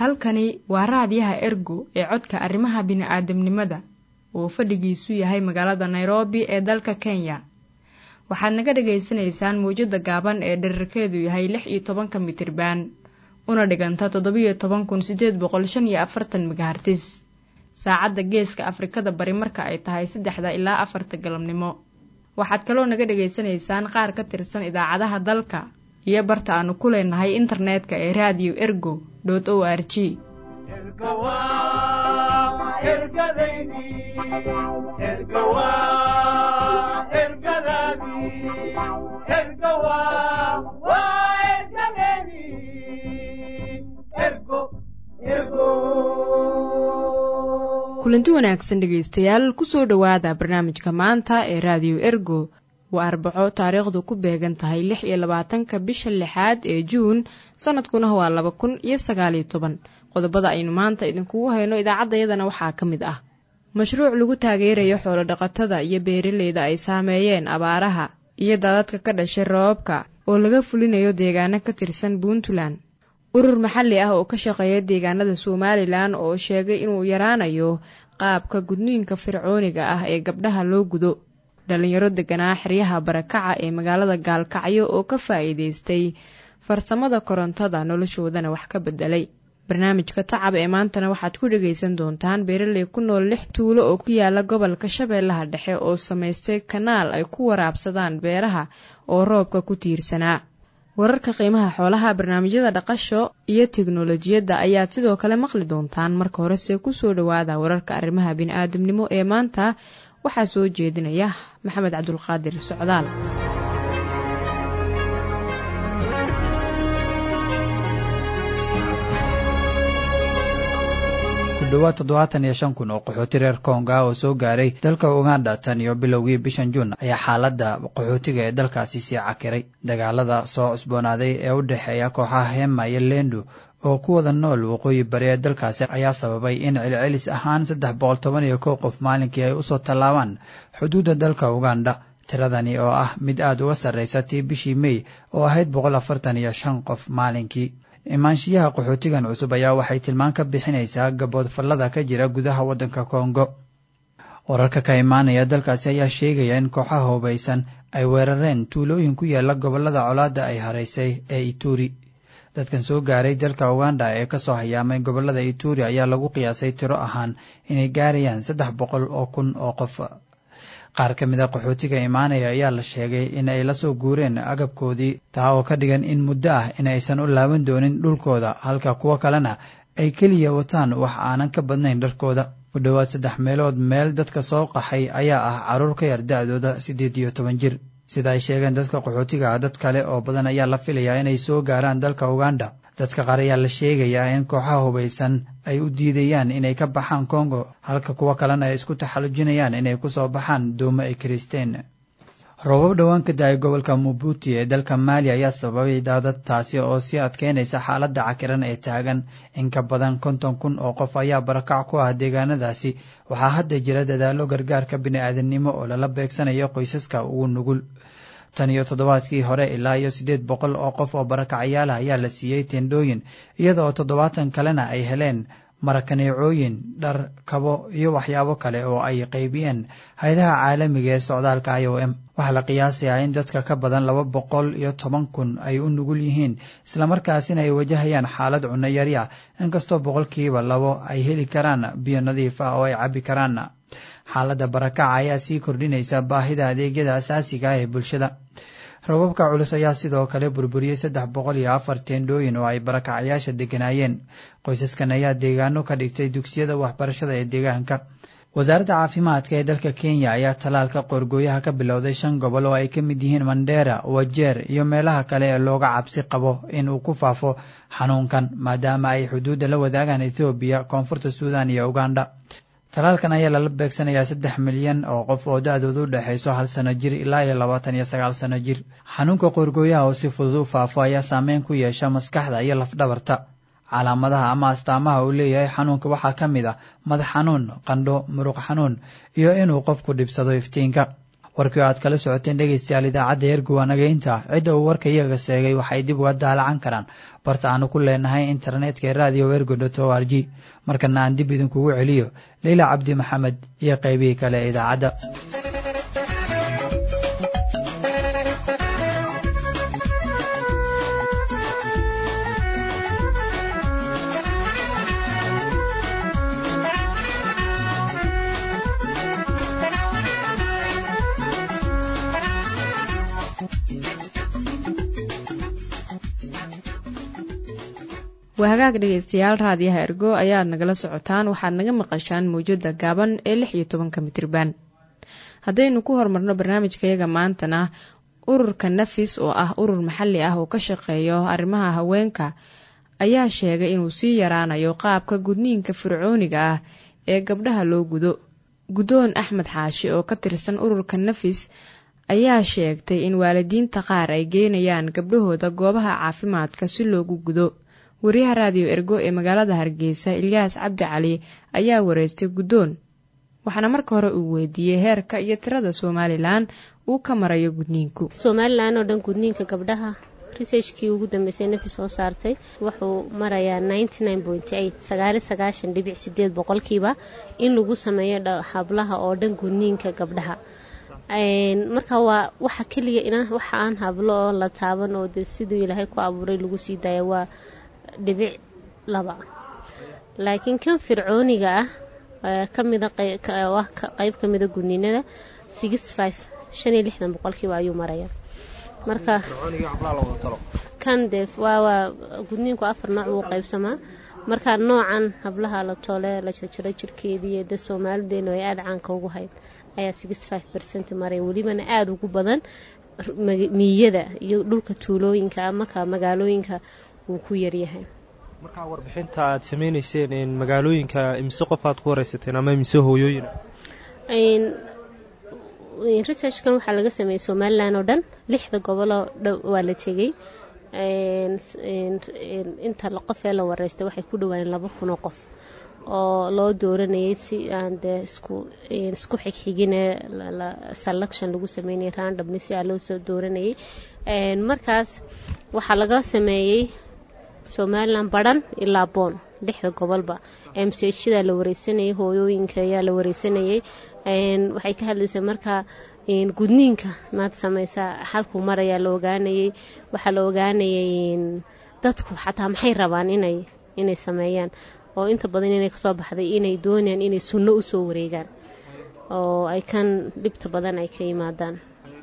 halkani waa raadiyaha ergo ee codka arrimaha bini'aadamnimada oo fadhigiisu yahay magaalada nairobi ee dalka kenya waxaad naga dhagaysanaysaan mawjadda gaaban ee dherarkeedu yahay lix iyo tobanka mitriban una dhiganta toddobiyo toban kun siddeed boqol shan iyo afartan megahartis saacadda geeska afrikada bari marka ay tahay saddexda ilaa afarta galabnimo waxaad kaloo naga dhagaysanaysaan qaar ka tirsan idaacadaha dalka iyo barta aanu ku leenahay internetka ee raadiyo ergo dot o r g kulanti wanaagsan dhegaystayaal kusoo dhowaada barnaamijka maanta ee raadiyo ergo waa arbaco taariikhdu ku beegan tahay lix iyo labaatanka bisha lixaad ee juun sanadkuna waa laba kun iyo sagaaliyo toban qodobada aynu maanta idinkugu hayno idaacaddayadana waxaa ka mid ah mashruuc lagu taageerayo xoolodhaqatada iyo beeraleyda ay saameeyeen abaaraha iyo daadadka ka dhashay roobabka oo laga fulinayo deegaano ka tirsan puntland urur maxalli ah oo ka shaqeeya deegaanada somalilan oo sheegay inuu yaraanayo qaabka gudniinka fircooniga ah ee gabdhaha loo gudo dhalinyaro deganaa xeryaha barakaca ee magaalada gaalkacyo oo ka faa'iidaystay farsamada korontada noloshoodana wax ka bedelay barnaamijka tacab ee maantana waxaad ku dhegaysan doontaan beeraley ku nool lix tuulo oo ku yaala gobolka shabeellaha dhexe oo samaystay kanaal ay ku waraabsadaan beeraha oo roobka ku tiirsanaa wararka qiimaha xoolaha barnaamijyada dhaqasho iyo teknolojiyadda ayaad sidoo kale maqli doontaan marka horese kusoo dhowaada wararka arrimaha bini'aadamnimo ee maanta waxaa soo jeedinaya maxamed cabdulqaadir socdaal kudhowaad toddobaatan iyo shan kun oo qaxooti reer konga oo soo gaaray dalka uganda tan iyo bilowgii bishan juun ayaa xaaladda qaxootiga ee dalkaasi sii cakiray dagaalada soo cusboonaaday ee u dhexeeya kooxaha hema iyo lendu oo ku wada nool waqooyi bari ee dalkaasi ayaa sababay in celcelis ahaan saddex boqol toban iyo kow qof maalinkii ay usoo tallaabaan xuduudda dalka uganda tiradani oo ah mid aada uga sarraysa tii bishii mey oo ahayd boqol afartan iyo shan qof maalinkii imaanshiyaha qaxootigan cusub ayaa waxay tilmaan ka bixinaysaa gaboodfallada ka jira gudaha waddanka kongo wararka ka imaanaya dalkaasi ayaa sheegaya in kooxaha hubaysan ay weerareen tuulooyin ku yaala gobollada colaadda ay haraysay ee ituri dadkan soo gaaray dalka uganda ee kasoo hayaamay gobollada ituri ayaa lagu qiyaasay tiro ahaan inay gaarayaan saddex boqol oo kun oo qof qaar ka mid a qaxootiga imaanaya ayaa la sheegay in ay la soo guureen agabkoodii taa oo ka dhigan in muddo ah in aysan u laaban doonin dhulkooda halka kuwo kalena ay keliya wataan wax aanan ka badnayn dharkooda ku dhowaad saddex meelood meel dadka soo qaxay ayaa ah carruur ka yar da-dooda siddeed iyo toban jir sida ay sheegeen dadka qaxootiga ah dad kale oo badan ayaa la filayaa inay soo gaaraan dalka uganda dadka qaar ayaa la sheegayaa in kooxaha hubaysan ay u diidayaan inay ka baxaan kongo halka kuwo kalena ay isku taxallujinayaan inay ku soo baxaan doomo ay kiristeen roobab dhowaan ka da-ay gobolka mubuti ee dalka maali ayaa sababay daadad taasi oo sii adkeynaysa xaaladda cakiran ee taagan in ka badan konton kun oo qof ayaa barakac ku ah deegaanadaasi waxaa hadda jira dadaallo gargaarka bini'aadamnimo oo lala beegsanayo qoysaska ugu nugul tan iyo toddobaadkii hore ilaa iyo siddeed boqol oo qof oo barakacyaala ayaa la siiyey tendhooyin iyada oo toddobaatan kalena ay heleen marakaneecooyin dhar kabo iyo waxyaabo kale oo ay qaybiyeen hay-adaha caalamiga ee socdaalka i o m waxaa la qiyaasayaa in dadka ka badan laba boqol iyo toban kun ay u nugul yihiin islamarkaasina ay wajahayaan xaalad cunno yari ah inkastoo boqolkiiba labo ay heli karaan biyo nadiif ah oo ay cabbi karaan xaaladda barakaca ayaa sii kordhinaysa baahida adeegyada asaasiga ah ee bulshada rababka culus ayaa sidoo kale burburiyey saddex boqol iyo afar teendhooyin oo ay barakacayaasha degganaayeen qoysaskan ayaa deegaano ka dhigtay dugsiyada waxbarashada ee deegaanka wasaaradda caafimaadka ee dalka kenya ayaa talaalka qoorgooyaha ka bilowday shan gobol oo ay ka mid yihiin mandheera wajeer iyo meelaha kale ee looga cabsi qabo in uu ku faafo xanuunkan maadaama ay xuduudda la wadaagaan ethoobiya koonfurta suudan iyo uganda talaalkan ayaa lala beegsanayaa saddex milyan oo qof oo da-doodu u dhexayso hal sano jir ilaa iyo labaatan iyo sagaal sano jir xanuunka qoorgooyaha oo si fudud u faafo ayaa saameyn ku yeesha maskaxda iyo lafdhabarta calaamadaha ama astaamaha uu leeyahay xanuunka waxaa ka mid ah madax xanuun qandho muruq xanuun iyo inuu qofku dhibsado iftiinka warkii oo aad kala socoteen dhegaystayaal idaacadda ergo waa naga intaa cidda uu warka iyaga seegay waxay dib uga daalacan karaan barta aanu ku leenahay internetka ee radio ergo dot o r g markana aan dib idinkugu celiyo leyla cabdi maxamed iyo qaybihii kale ee idaacadda waa hagaag dhegaystayaal raadiyaha ergo ayaad nagala socotaan waxaad naga maqashaan mawjada gaaban ee lix iyo tobanka mitriban haddaynu ku horumarno barnaamijkayaga maantana ururka nafis oo ah urur maxalli ah oo ka shaqeeyo arrimaha haweenka ayaa sheegay inuu sii yaraanayo qaabka gudniinka fircooniga ah ee gabdhaha loo gudo guddoon axmed xaashi oo ka tirsan ururka nafis ayaa sheegtay in waalidiinta qaar ay geynayaan gabdhahooda goobaha caafimaadka si loogu gudo wariyaha raadiyo ergo ee magaalada hargeysa ilyaas cabdi cali ayaa wareystay guddoon waxaana marka hore uu weydiiyey heerka iyo tirada somalilan uu ka marayo gudniinku somalilan oo dhan gudniinka gabdhaha researchkii ugu dambeysay nafi soo saartay wuxuu marayaa sagaali sagaashan dhibic sideed boqolkiiba in lagu sameeyo hablaha oo dhan gudniinka gabdhaha marka waa waxa keliya waxa aan hablo oo la taaban oo de siduu ilaahay ku abuuray lagu sii daaya waa dhibic laba laakiin kan fircooniga ah kamida qeyb ka mida gudniinada shan iyo lixdan boqolkiiba ayuu maraya marka kan dee waa gudniinku afar nooc wuu qaybsamaa marka noocan hablaha la toole la jarjaro jirkeedii de soomaalideenu ay aada caanka ugu hayd ayaa bercent maraya welibana aada ugu badan miyada iyo dhulka tuulooyinka marka magaalooyinka wuu ku yaryahay markaa warbixinta aad sameyneyseen magaalooyinka imise qof aad ku wareysateen ama imise hooyooyin researchkan waxaa laga sameeyey somalilan oo dhan lixda goboloo waa la tegey inta qof ee la wareystay waxay ku dhawaayeen laba kunoo qof oo loo dooranayay si aan dee isku xigxigine selection lagu sameynayay randamni si aa loo soo dooranayay markaas waxaa laga sameeyey somalilan badhan ilaa boon lixda gobolba mchda la wareysanayay hooyooyinka ayaa la wareysanayay waxay ka hadlaysay markaa gudniinka maad sameysaa xalkuu marayaa la ogaanayay waxaa la ogaanayay dadku xataa maxay rabaan inay inay sameeyaan oo inta badan inay kasoo baxday inay doonayaan inay sunno usoo wareegaan oo ay kan dhibta badan ay ka yimaadaan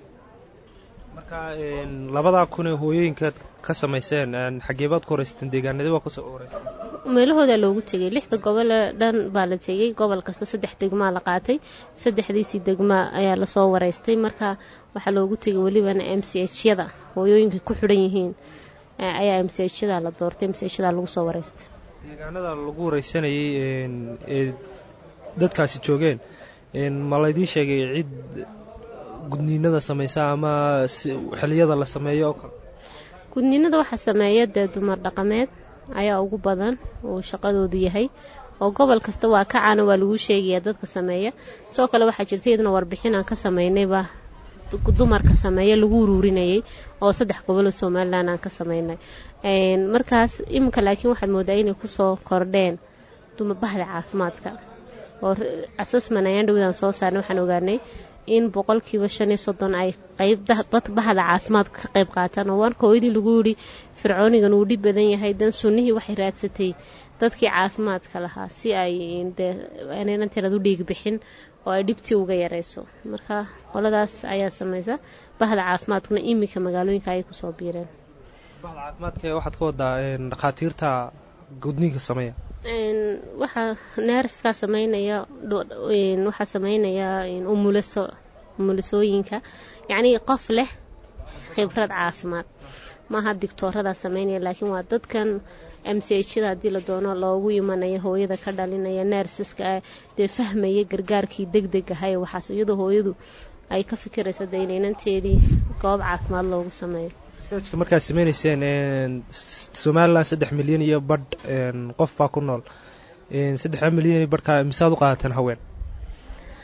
marka labadaa kun ee hooyooyinkaad ka samayseen xageebaad ku horeysateen deegaanadii waa kasoo horeyseen meelahoodaa loogu tegay lixda gobole dhan baa la tegay gobol kasta saddex degmaa la qaatay saddexdiisii degmaa ayaa lasoo wareystay marka waxaa loogu tegay welibana m c h yada hooyooyinka ku xidhan yihiin ayaa m c h yada la doortay m c h yada lagu soo wareystay deegaanada lagu wareysanayay ee dadkaasi joogeen ma laydii sheegay cid gudniinada sameysa ama xiliyada la sameeyo oo kale gudniinada waxaa sameeya dee dumar dhaqameed ayaa ugu badan uu shaqadoodu yahay oo gobol kasta waa ka caana waa lagu sheegayaa dadka sameeya sidoo kale waxaa jirta iyaduna warbixin aan ka sameynayba dumarka sameeya lagu uruurinayay oo saddex goboloo somalilan aan ka sameynay markaas iminka laakiin waxaad moodaa inay kusoo kordheen bahda caafimaadka oo assessment ayaan dhowdaan soo saarnay waxaan ogaanay in boqolkiiba shan iyo soddon ay qayb bahda caafimaadka ka qayb qaataan oo warka hooyadii lagu yidhi fircoonigan uu dhib badan yahay dan sunnihii waxay raadsatay dadkii caafimaadka lahaa si ay dee inaynan tirad u dhiig bixin oo ay dhibtii uga yareyso marka qoladaas ayaa sameysa bahda caafimaadkuna iminka magaalooyinka ayay kusoo biireen bahda caafimaadka waxaad ka wadaa dhakhaatiirta gudniinka sameeya waxaa neerskaa sameynaya waxaa sameynaya umuliso umulisooyinka yacnii qof leh khibrad caafimaad maaha digtooradaa sameynaya laakiin waa dadkan mchda haddii la doono loogu imanaya hooyada ka dhalinaya neersaska dee fahmaya gargaarkii deg deg ahay waxaas iyadoo hooyadu ay ka fikiraysa dee inaynanteedii goob caafimaad loogu sameeyo researchka markaad sameyneyseen somalilan saddex milyan iyo badh qof baa ku nool saddexda milyan iyo badhkaa misaad u qaadateen haween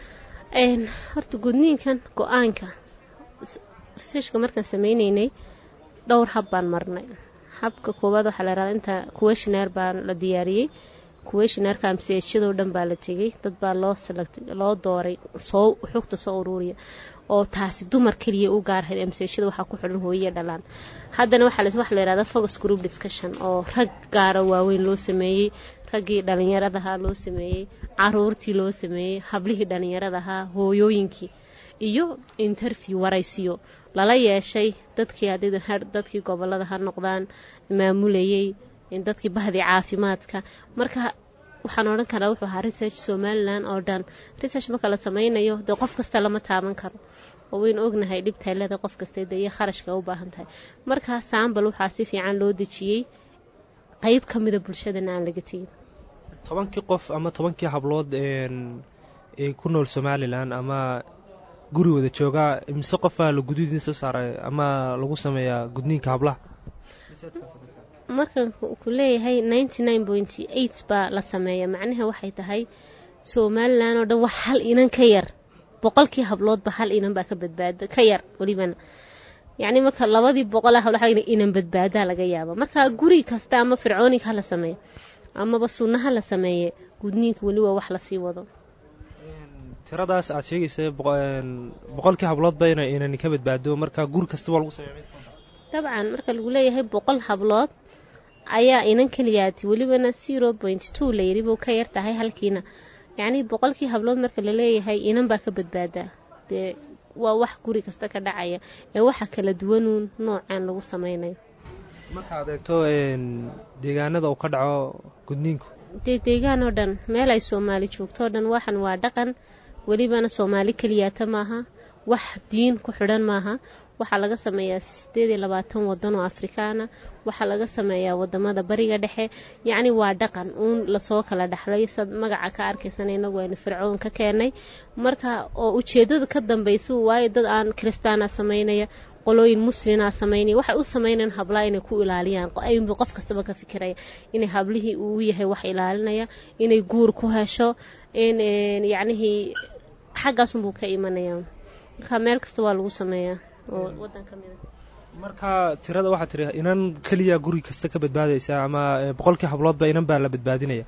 horta gudniinkan go-aanka researchka markaan sameyneynay dhowr hab baan marnay habka koowaad waxaa la yihahda inta kuweshinaar baa la diyaariyey kuweshinaarka amseeshadoo dhan baa la tegay dad baa loo loo dooray soo xogta soo uruuriya oo taasi dumar keliya u gaarhayd amseeshada waxaa ku xidhan hooyiya dhalaan haddana waxaa waxa la yihahda focus group discussion oo rag gaara waaweyn loo sameeyey raggii dhalinyaradahaa loo sameeyey caruurtii loo sameeyey hablihii dhalinyaradahaa hooyooyinkii iyo interview waraysiyo lala yeeshay dadkii dadkii gobolada ha noqdaan maamulayey dadkii bahdii caafimaadka marka waxaan odhan karaa wuxuu ahaa research somalilan oo dhan research marka la sameynayo dee qof kasta lama taaban karo oo waynu ognahay dhibtaylada qof kasta de iyo kharashka u baahan tahay marka saambal waxaa si fiican loo dejiyey qeyb ka mida bulshadana aan laga tegin tobankii qof ama tobankii hablood ee ku nool somalilan ama guri wada joogaa mise qofaa la guduudin soo saaray ama lagu sameeyaa gudniinka hablaha markan ku leeyahay ninety nine pointy eight baa la sameeya macnaha waxay tahay somalilan oo dhan wax hal inan ka yar boqolkii habloodba hal inan baa ka badbaada ka yar welibana yacni marka labadii boqol hablo inan badbaadaa laga yaaba marka guri kasta ama fircoonig ha la sameeyo amaba sunna ha la sameeye gudniinka weli waa wax lasii wado tiradaas aad sheegaysa boqolkii habloodba ina inani ka badbaado marka guri kasta waa lagu sameeya dabcan marka lagu leeyahay boqol hablood ayaa inan keliyaati welibana zero point two layiri buu ka yar tahay halkiina yacnii boqolkii hablood marka laleeyahay inan baa ka badbaadaa dee waa wax guri kasta ka dhacaya ee waxa kala duwanuun noocaan lagu sameynayo markaad eegto deegaanada uu ka dhaco gudniinku dee deegaan oo dhan meel ay soomaali joogto o dhan waxan waa dhaqan welibana soomaali keliyaata maaha wax diin ku xidhan maaha waxaa laga sameeyaa sideed iyo labaatan wadan oo afrikaana waxaa laga sameeyaa wadamada bariga dhexe yacni waa dhaqan uun lasoo kala dhexlay sad magaca ka arkaysana inagu aynu fircoon ka keenay marka oo ujeedada ka dambaysa waayo dad aan kiristaana sameynaya qolooyin muslina sameynaya waxay u sameynayaan hablaa inay ku ilaaliyaan ayunba qof kastaba ka fikiraya inay hablihii uu yahay wax ilaalinaya inay guur ku hesho in yacnihii xaggaasunbuu ka imanaya marka meel kasta waa lagu sameeyaa oo wadan ka mida marka tirada waxaa tiri inan keliya guri kasta ka badbaadaysa ama boqolkii habloodba inan baa la badbaadinaya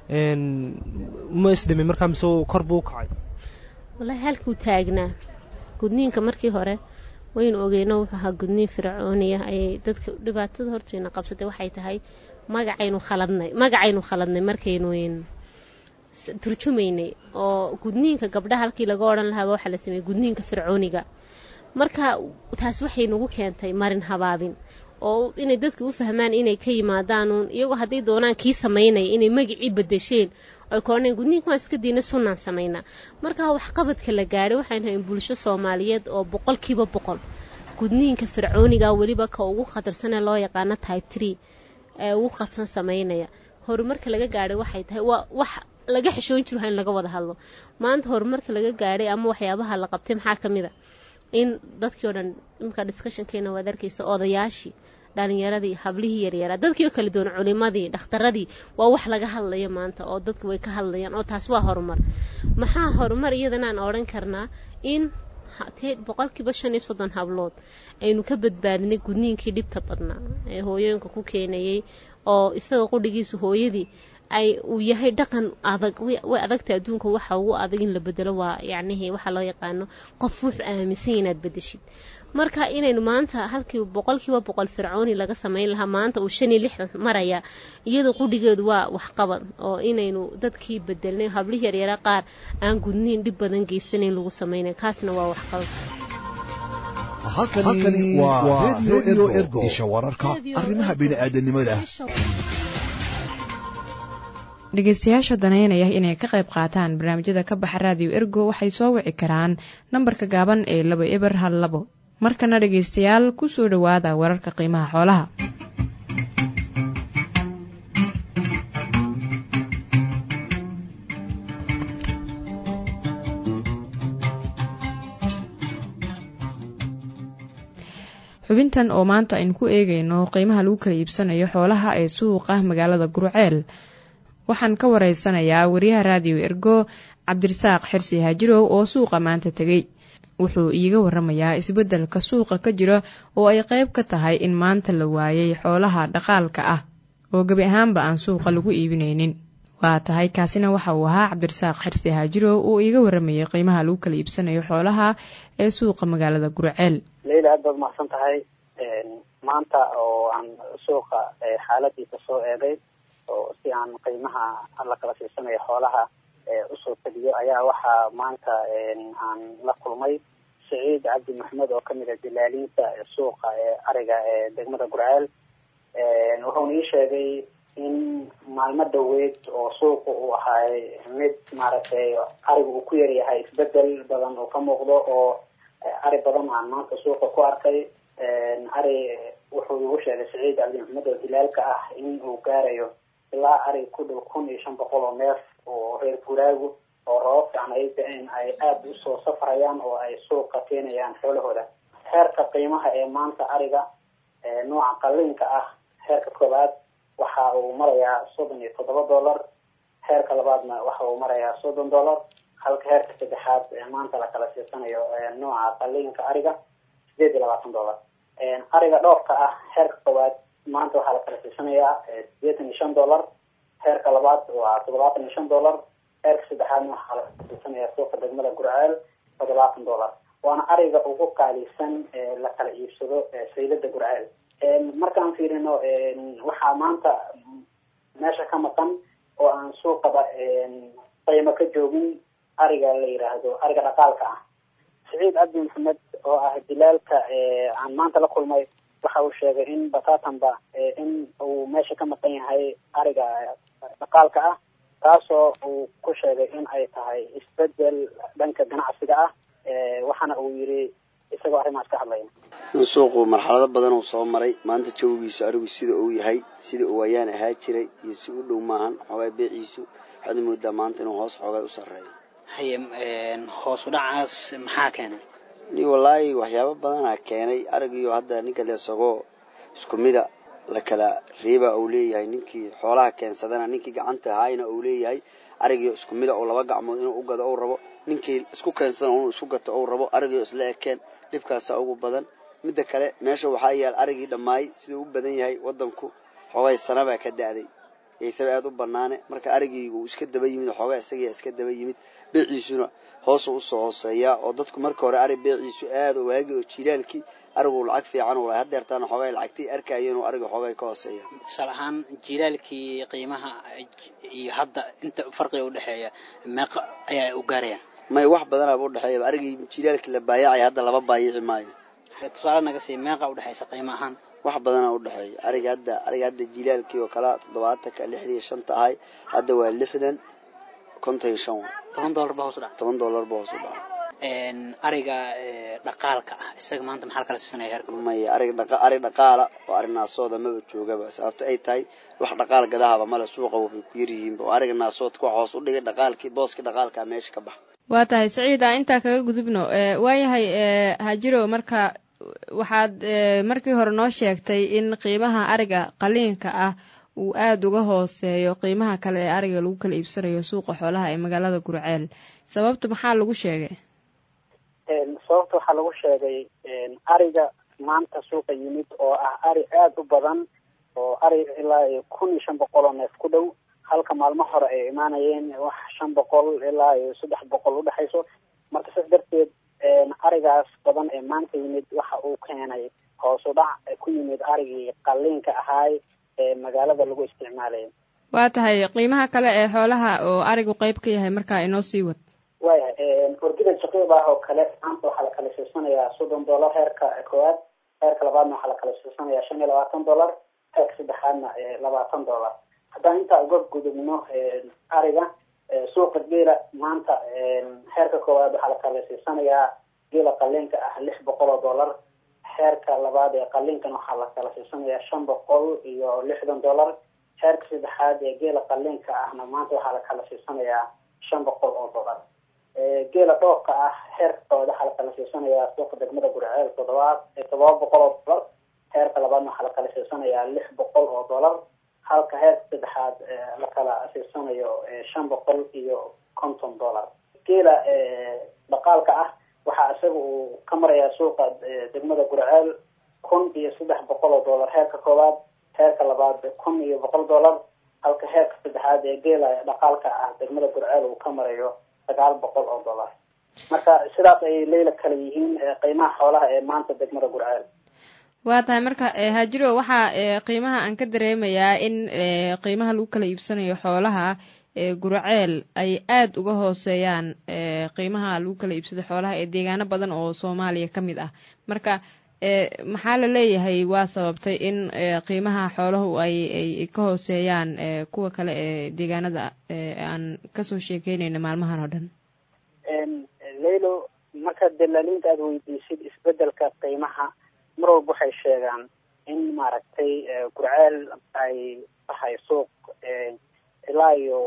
ma isdhimi markaa mise kor buu u kacay wallaahi halkuu taagnaa gudniinka markii hore waynu ogeyno wuxuu ahaa gudniin fircooniya ayay dadka dhibaatada hortayna qabsatay waxay tahay magacaynu khaladnay magacaynu khaladnay markaynu turjumaynay oo gudniinka gabdhaha halkii laga odhan lahaaba waxaa la sameeyey gudniinka fircooniga marka taas waxay nagu keentay marin habaabin oo inay dadka u fahmaan inay ka yimaadaanuun iyagoo hadday doonaan kii samaynaya inay magacii badasheen ay koodhaneen gudniinka waan iska diina sunnaan samaynaa marka waxqabadka la gaadhay waxaynu hayn bulsho soomaaliyeed oo boqolkiiba boqol gudniinka fircooniga weliba ka ugu khatarsanee loo yaqaano type tree ee ugu khatarsan samaynaya horumarka laga gaadhay waxay tahay waa wax laga xishoon jiro in laga wada hadlo maanta horumarka laga gaadhay ama waxyaabaha la qabtay maxaa ka mid a in dadkii o dhan imika discussionkeena waad arkaysa odayaashii dhalinyaradii hablihii yaryaraa dadkii oo kala duwan culimadii dhakhtaradii waa wax laga hadlayo maanta oo dadku way ka hadlayaan oo taas waa horumar maxaa horumar iyadanaan odhan karnaa in boqolkiiba shan iyo soddon hablood aynu ka badbaadinay gudniinkii dhibta badnaa ee hooyooyinka ku keenayay oo isaga qudhigiisa hooyadii ay uu yahay dhaqan adag way adagta adduunka waxa ugu adag in la bedelo waa yacnihii waxaa loo yaqaano qof wuxuu aaminsan inaad bedeshid marka inaynu maanta halkii boqolkiiba boqol fircooni laga samayn lahaa maanta uu shan iyo lixdan maraya iyada qudhigeedu waa waxqabad oo inaynu dadkii bedelnay hablihii yaryara qaar aan gudniin dhib badan geysanayn lagu samaynay kaasna waa waxqabad halkani waa redio ergo isha wararka arrimaha bini'aadanimada dhegeystayaasha danaynaya inay ka qayb qaataan barnaamijyada ka baxa raadiyo ergo waxay soo wici karaan nambarka gaaban ee laba eber hal labo markana dhegeystayaal ku soo dhowaada wararka qiimaha xoolaha xubintan oo maanta aynu ku eegayno qiimaha lagu kala iibsanayo xoolaha ee suuqa magaalada guruceel waxaan ka wareysanayaa wariyaha raadiyo ergo cabdirasaaq xirsi haajirow oo suuqa maanta tegey wuxuu iiga waramayaa isbeddelka suuqa ka jira oo ay qayb ka tahay in maanta la waayay xoolaha dhaqaalka ah oo gebi ahaanba aan suuqa lagu iibinaynin waa tahay kaasina waxa uu ahaa cabdirasaaq xirsi haajirow oo iiga waramayay qiimaha lagu kala iibsanayo xoolaha ee suuqa magaalada gurceel leyla aad baad mahadsan tahay maanta oo aan suuqa xaaladiisa soo eegay oo si aan qiimaha la kala siisanayo xoolaha usoo teliyo ayaa waxaa maanta aan la kulmay saciid cabdi maxmed oo kamid a dilaaliinta suuqa ee ariga ee degmada gurceel wuxuuna ii sheegay in maalmo dhaweyd oo suuqa uu ahaay mid maaragtay ariga uu ku yaryahay isbedel badan oo ka muuqdo oo ari badan aan maanta suuqa ku arkay ari wuxuu igu sheegay saciid cabdi maxmed oo dilaalka ah in uu gaarayo ilaa ari ku dhow kun iyo shan boqol oo neef oo reer guraagu oo rabab fiican ay da-een ay aada usoo safrayaan oo ay suuqa keenayaan xoolahooda heerka qiimaha ee maanta ariga nooca qaliinka ah heerka koobaad waxa uu marayaa soddon iyo toddoba dollar heerka labaadna waxa uu marayaa soddon dollar halka heerka saddexaad maanta la kala siisanayo nooca qaliinka ariga sideed iyo labaatan dollar ariga dhoofka ah heerka koowaad maanta waxaa la kala siisanayaa sideetan iyo shan dollar heerka labaad waa toddobaatan iyo shan dollar heerka saddexaadna waxaa la kala siisanayaa suuqa degmada gurceel toddobaatan dollar waana ariga ugu qaalisan la kala iibsado saylada gurceel markaan fiirino waxaa maanta meesha ka maqan oo aan suuqaba qiimo ka joogin ariga la yiraahdo ariga dhaqaalka ah saciid cabdi maxamed oo ah dilaalka aan maanta la kulmay waxa uu sheegay in batatanba in uu meesha ka maqan yahay ariga dhaqaalka ah taasoo uu ku sheegay in ay tahay isbedel dhanka ganacsiga ah waxaana uu yiri isagoo arrimaas ka hadlaya in suuqu marxalado badan uu soo maray maanta jawigiisu arigu sida uu yahay sida uu ayaan ahaa jiray iyo si u dhow maahan xoogaa beeciisu waxaad moodaa maanta inuu hoos xoogaa u sarreeyo haye hoos u dhacaas maxaa keenay ni wallaahi waxyaabo badanaa keenay arigiyo hadda ninka leesagoo isku mida la kala reeba uu leeyahay ninkii xoolaha keensadana ninkii gacanta haayna uu leeyahay arigiyo isku mida oo laba gacmood inuu u gado ou rabo ninkii isku keensadana inuu isku gato ou rabo arigiyo isla ekeen dhibkaasa ugu badan midda kale meesha waxaa yaal arigii dhammaay siduu u badan yahay wadanku xoogay sanabaa ka da-day isaba aada u banaane marka arigii uu iska daba yimid xoogaa isagia iska daba yimid beeciisuna hoosu usoo hooseeyaa oo dadku marka hore ari beeciisu aada waagi oo jilaalkii arigu lacag fiican u lahay hadeertaana xoogaa lacagtay arkaya inuu ariga xoogaa ka hooseeya tusaale ahaan jilaalkii qiimaha iyo hadda inta farqiga udhexeeya meeqa ayaa u gaaraya may wax badanaaba udhexeeya arigii jilaalkii la baayacay hadda laba baayici maayo tusaale naga sii meeqa udhexeysa qiimo ahaan wax badanaa udhexeeya ariga hadda ariga hadda jilaalkii oo kala toddobaatanka lixdan iyo shanta ahay hadda waa lixdan konton iyo shan toban dollar ba hoos u dhaca toban dollar ba hoos u dhaca ariga dhaqaalka ah isaga maanta maxaa la kala siisanaya heerka maya ariga dhaqa ari dhaqaala oo ari naasooda maba joogaba sababta ay tahay wax dhaqaal gadahaba male suuqa way ku yaryihiinba oo ariga naasoodka wax hoos u dhigay dhaqaalkii booskii dhaqaalkaa meesha ka baxa waa tahay saciid a intaa kaga gudubno waayahay hajiro marka waxaad markii hore noo sheegtay in qiimaha ariga qaliinka ah uu aada uga hooseeyo qiimaha kale ee ariga lagu kala iibsanayo suuqa xoolaha ee magaalada gurceel sababta maxaa lagu sheegay sababta waxaa lagu sheegay ariga maanta suuqa yimid oo ah ari aada u badan oo ari ilaa iyo kun iyo shan boqol oo neef ku dhow halka maalmo hore ay imaanayeen wax shan boqol ilaa iyo saddex boqol udhexayso marka saas darteed arigaas badan ee maanta yimid waxa uu keenay hoos u dhac ku yimid arigii qaliinka ahaay ee magaalada lagu isticmaalaya waa tahay qiimaha kale ee xoolaha oo arigu qeyb ka yahay markaa inoo sii wad waayahay orgida shaqiiq ah oo kale maanta waxaa la kala siisanayaa soddon dollar heerka koowaad heerka labaadna waxaa la kala siisanayaa shan iyo labaatan dollar heerka saddexaadna labaatan dollar haddaan intaa uga gudubno ariga suuqa geela maanta heerka koowaad waxaa la kala siisanayaa geela qaliinka ah lix boqol oo dollar heerka labaad ee qaliinkan waxaa la kala siisanayaa shan boqol iyo lixdan dollar heerka saddexaad ee geela qaliinka ahna maanta waxaa la kala siisanayaa shan boqol oo dollar geela dhoofka ah heerka koowaad waxaa la kala siisanayaa suuqa degmada gurceel toddobaad toddoba boqol oo dollar heerka labaadna waxaa la kala siisanayaa lix boqol oo dollar halka heerka saddexaad la kala siisanayo shan boqol iyo konton dollar geela dhaqaalka ah waxaa isaga uu ka marayaa suuqa degmada gurceel kun iyo saddex boqol oo dollar heerka koowaad heerka labaad kun iyo boqol dollar halka heerka saddexaad ee geela dhaqaalka ah degmada gurceel uu ka marayo sagaal boqol oo dollar marka sidaas ayay leyla kala yihiin qiimaha xoolaha ee maanta degmada gurceel waa tahay marka haajiro waxaa qiimaha aan ka dareemayaa in qiimaha lagu kala iibsanayo xoolaha gurceel ay aada uga hooseeyaan qiimaha lagu kala iibsado xoolaha ee deegaano badan oo soomaaliya ka mid ah marka maxaa la leeyahay waa sababtay in qiimaha xoolahu ay ay ka hooseeyaan kuwa kale ee deegaanada aan kasoo sheekeynayno maalmahan oo dhan leylo marka dalaaliinta aada weydiisid isbedelka qiimaha mar walba waxay sheegaan in maaragtay gurceel ay tahay suuq ilaa iyo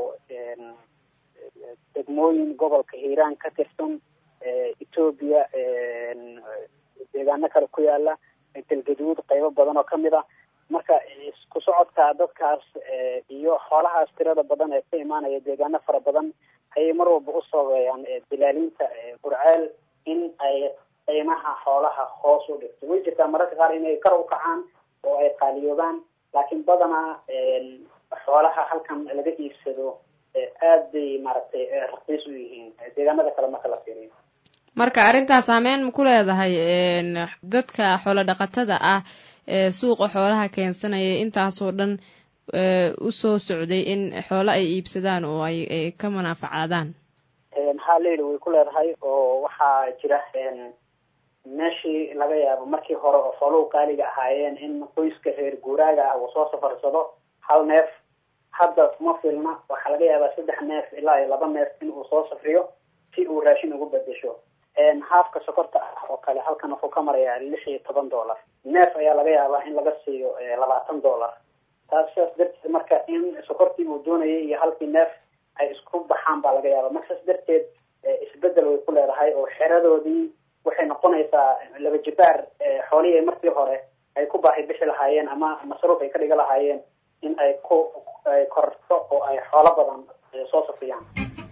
degmooyin gobolka hiiraan ka tirsan etoobiya deegaano kale ku yaala galgaduud qaybo badan oo kamid ah marka isku socodka dadkaas iyo xoolahaas tirada badan ee ka imaanaya deegaano fara badan ayay mar walba u sabeeyaan dilaaliinta gurceel in ay qiimaha xoolaha hoos u dhigto way jirtaa mararka qaar inay kar u kacaan oo ay qaaliyoobaan laakiin badanaa xoolaha halkan laga iibsado aad bay maaragtay raqiis u yihiin deegaanada kale marka la fiiriyo marka arrintaas saameyn ma ku leedahay dadka xoolo dhaqatada ah ee suuqa xoolaha keensanaya intaasoo dhan usoo socday in xoolo ay iibsadaan oo ay ka manaafacaadaan haa leyla way ku leedahay oo waxaa jira meeshii laga yaabo markii hore oo xooluhu qaaliga ahaayeen in qoyska reer guuraaga ah uu soo safarsado hal neef hadda kuma filna waxaa laga yaabaa saddex neef ilaa iyo laba neef in uu soo safriyo si uu raashin ugu bedesho haafka sokorta ah oo kale halkan wuxuu ka marayaa lix iyo toban dollar neef ayaa laga yaabaa in laga siiyo labaatan dollar taas sidaas darteed marka in sokortii uu doonayay iyo halkii neef ay isku baxaan baa laga yaabaa marka saas darteed isbedel way ku leedahay oo xeradoodii waxay noqonaysaa laba jibaar xoolihii ay markii hore ay ku baahi bixi lahaayeen ama masruuf ay ka dhiga lahaayeen in ay ku ay korto oo ay xoolo badan soo safriyaan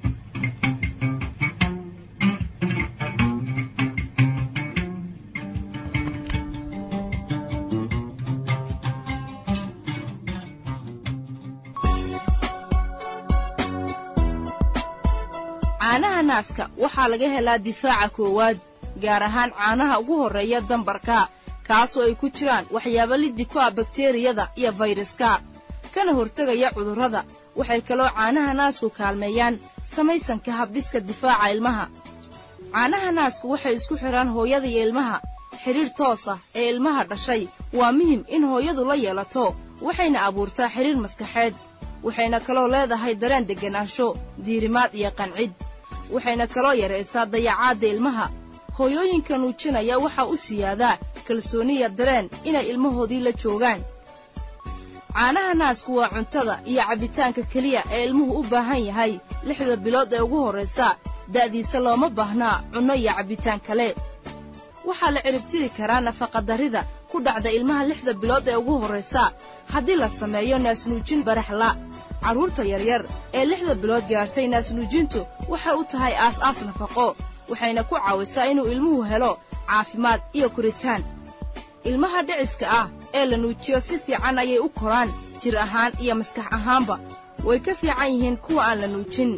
caanaha naaska waxaa laga helaa difaaca koowaad gaar ahaan caanaha ugu horreeya dambarka kaasoo ay ku jiraan waxyaabo liddi ku ah bakteriyada iyo fayraska kana hortegaya cudurrada waxay kaloo caanaha naasku kaalmeeyaan samaysanka habdhiska difaaca ilmaha caanaha naasku waxay isku xidhaan hooyada iyo ilmaha xidhiidh toos ah ee ilmaha dhashay waa muhim in hooyadu la yeelato waxayna abuurtaa xidhiir maskaxeed waxayna kaloo leedahay dareen degganaansho diirimaad iyo qancid waxayna kaloo yaraysaa dayacaadda ilmaha hooyooyinka nuujinaya waxaa u siyaadaa kalsooniya dareen inay ilmahoodii la joogaan caanaha naasku waa cuntada iyo cabbitaanka keliya ee ilmuhu u baahan yahay lixda bilood ee ugu horraysa da'diisa looma baahnaa cunno iyo cabbitaan kale waxaa la ciribtiri karaa nafaqadarrida ku dhacda ilmaha lixda bilood ee ugu horraysa haddii la sameeyo naasnuujin baraxla carruurta yaryar ee lixda bilood gaartay naasnuujintu waxay u tahay aas-aas nafaqo waxayna ku caawisaa inuu ilmuhu helo caafimaad iyo koritaan ilmaha dhiciska ah ee la nuujiyo si fiican ayay u koraan jir ahaan iyo maskax ahaanba way ka fiican yihiin kuwa aan la nuujin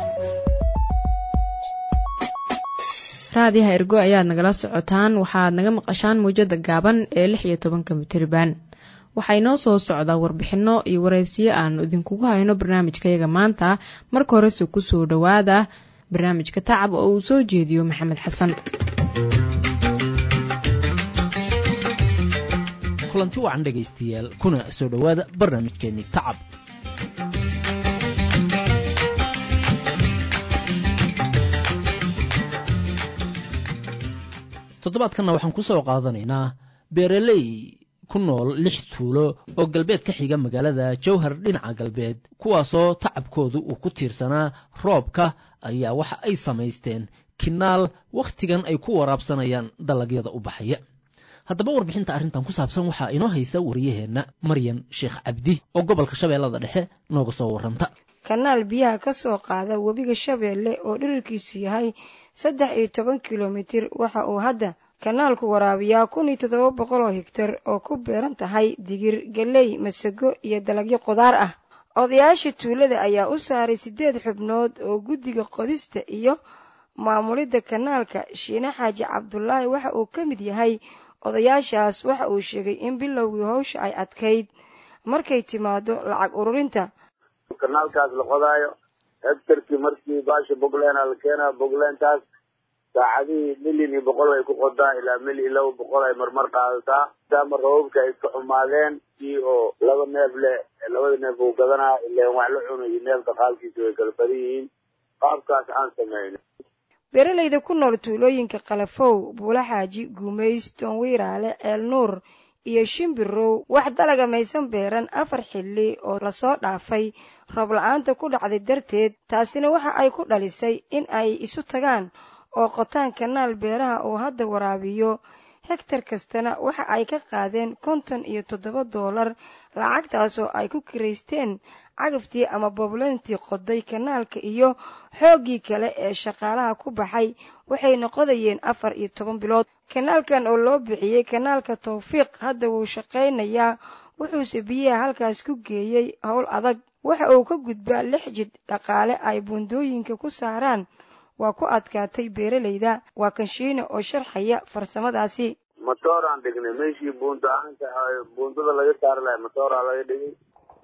raadiyaha ergo ayaad nagala socotaan waxaad naga maqashaan muwjada gaaban ee lix iyo tobanka mitirban waxaa inoo soo socdaa warbixinno iyo waraysiyo aanu idinkugu hayno barnaamijkayaga maanta marka horese ku soo dhowaada barnaamijka tacab oo uu soo jeediyo maxamed xasan kulanti wacan dhegaystayaal kuna soo dhowaada barnaamijkeennii tacab toddobaadkanna waxaan ku soo qaadanaynaa beeraley ku nool lix tuulo oo galbeed ka xiga magaalada jowhar dhinaca galbeed kuwaasoo tacabkoodu uu ku tiirsanaa roobka ayaa waxa ay samaysteen kinaal wakhtigan ay ku waraabsanayaan dalagyada u baxaya haddaba warbixinta arrintan ku saabsan waxaa inoo haysa wariyaheenna maryan sheekh cabdi oo gobolka shabeellada dhexe nooga soo warranta kanaal biyaha ka soo qaada webiga shabeelle oo dhirirkiisu yahay saddex iyo toban kilomitir waxa uu hadda kanaalku waraabiyaa kun iyo toddoba boqol oo higtar oo ku beeran tahay digir galley masago iyo dalagyo qudaar ah odayaasha tuulada ayaa u saaray siddeed xubnood oo guddiga qodista iyo maamulidda kanaalka shiine xaaji cabdulaahi waxa uu ka mid yahay odayaashaas waxa uu sheegay in bilowgii howsha ay adkayd markay timaado lacag ururinta kanaalkaas la qodaayo hegtarkii markii baasha bogleena la keenaa bogleentaas saacadihii milyan iyo boqol ay ku qodaa ilaa milyan iyo laba boqol ay marmar qaadataa maadaama rababka ay ka xumaadeen kii oo laba neef le labada neef uu gadanaa ileen wax la cuno iyo neefka qaalkiisa way kala badan yihiin qaabkaas aan sameyn beeralayda ku nool tuulooyinka kalafow buulaxaaji guumays toonwiiraale ceel nuur iyo shimbirow wax dalaga maysan beeran afar xilli oo lasoo dhaafay roob la-aanta ku dhacday darteed taasina waxa ay ku dhalisay in ay isu tagaan oo qotaan kanaal beeraha uu hadda waraabiyo hegtar kastana waxa ay ka qaadeen konton iyo toddoba doolar lacagtaasoo ay ku kiraysteen cagaftii ama boblentii qoday kanaalka iyo xooggii kale ee shaqaalaha ku baxay waxayna qodayeen afar iyo toban bilood kanaalkan oo loo bixiyey kanaalka tawfiiq hadda wuu shaqaynayaa wuxuuse biyaha halkaas ku geeyey howl adag waxa uu ka gudbaa lix jid dhaqaale ay buundooyinka ku saaraan waa ku adkaatay beeralayda waa kanshiine oo sharxaya farsamadaasi matoor aan dhignay meeshii buunta aanta buundada laga saari lahay matooraa laga dhigay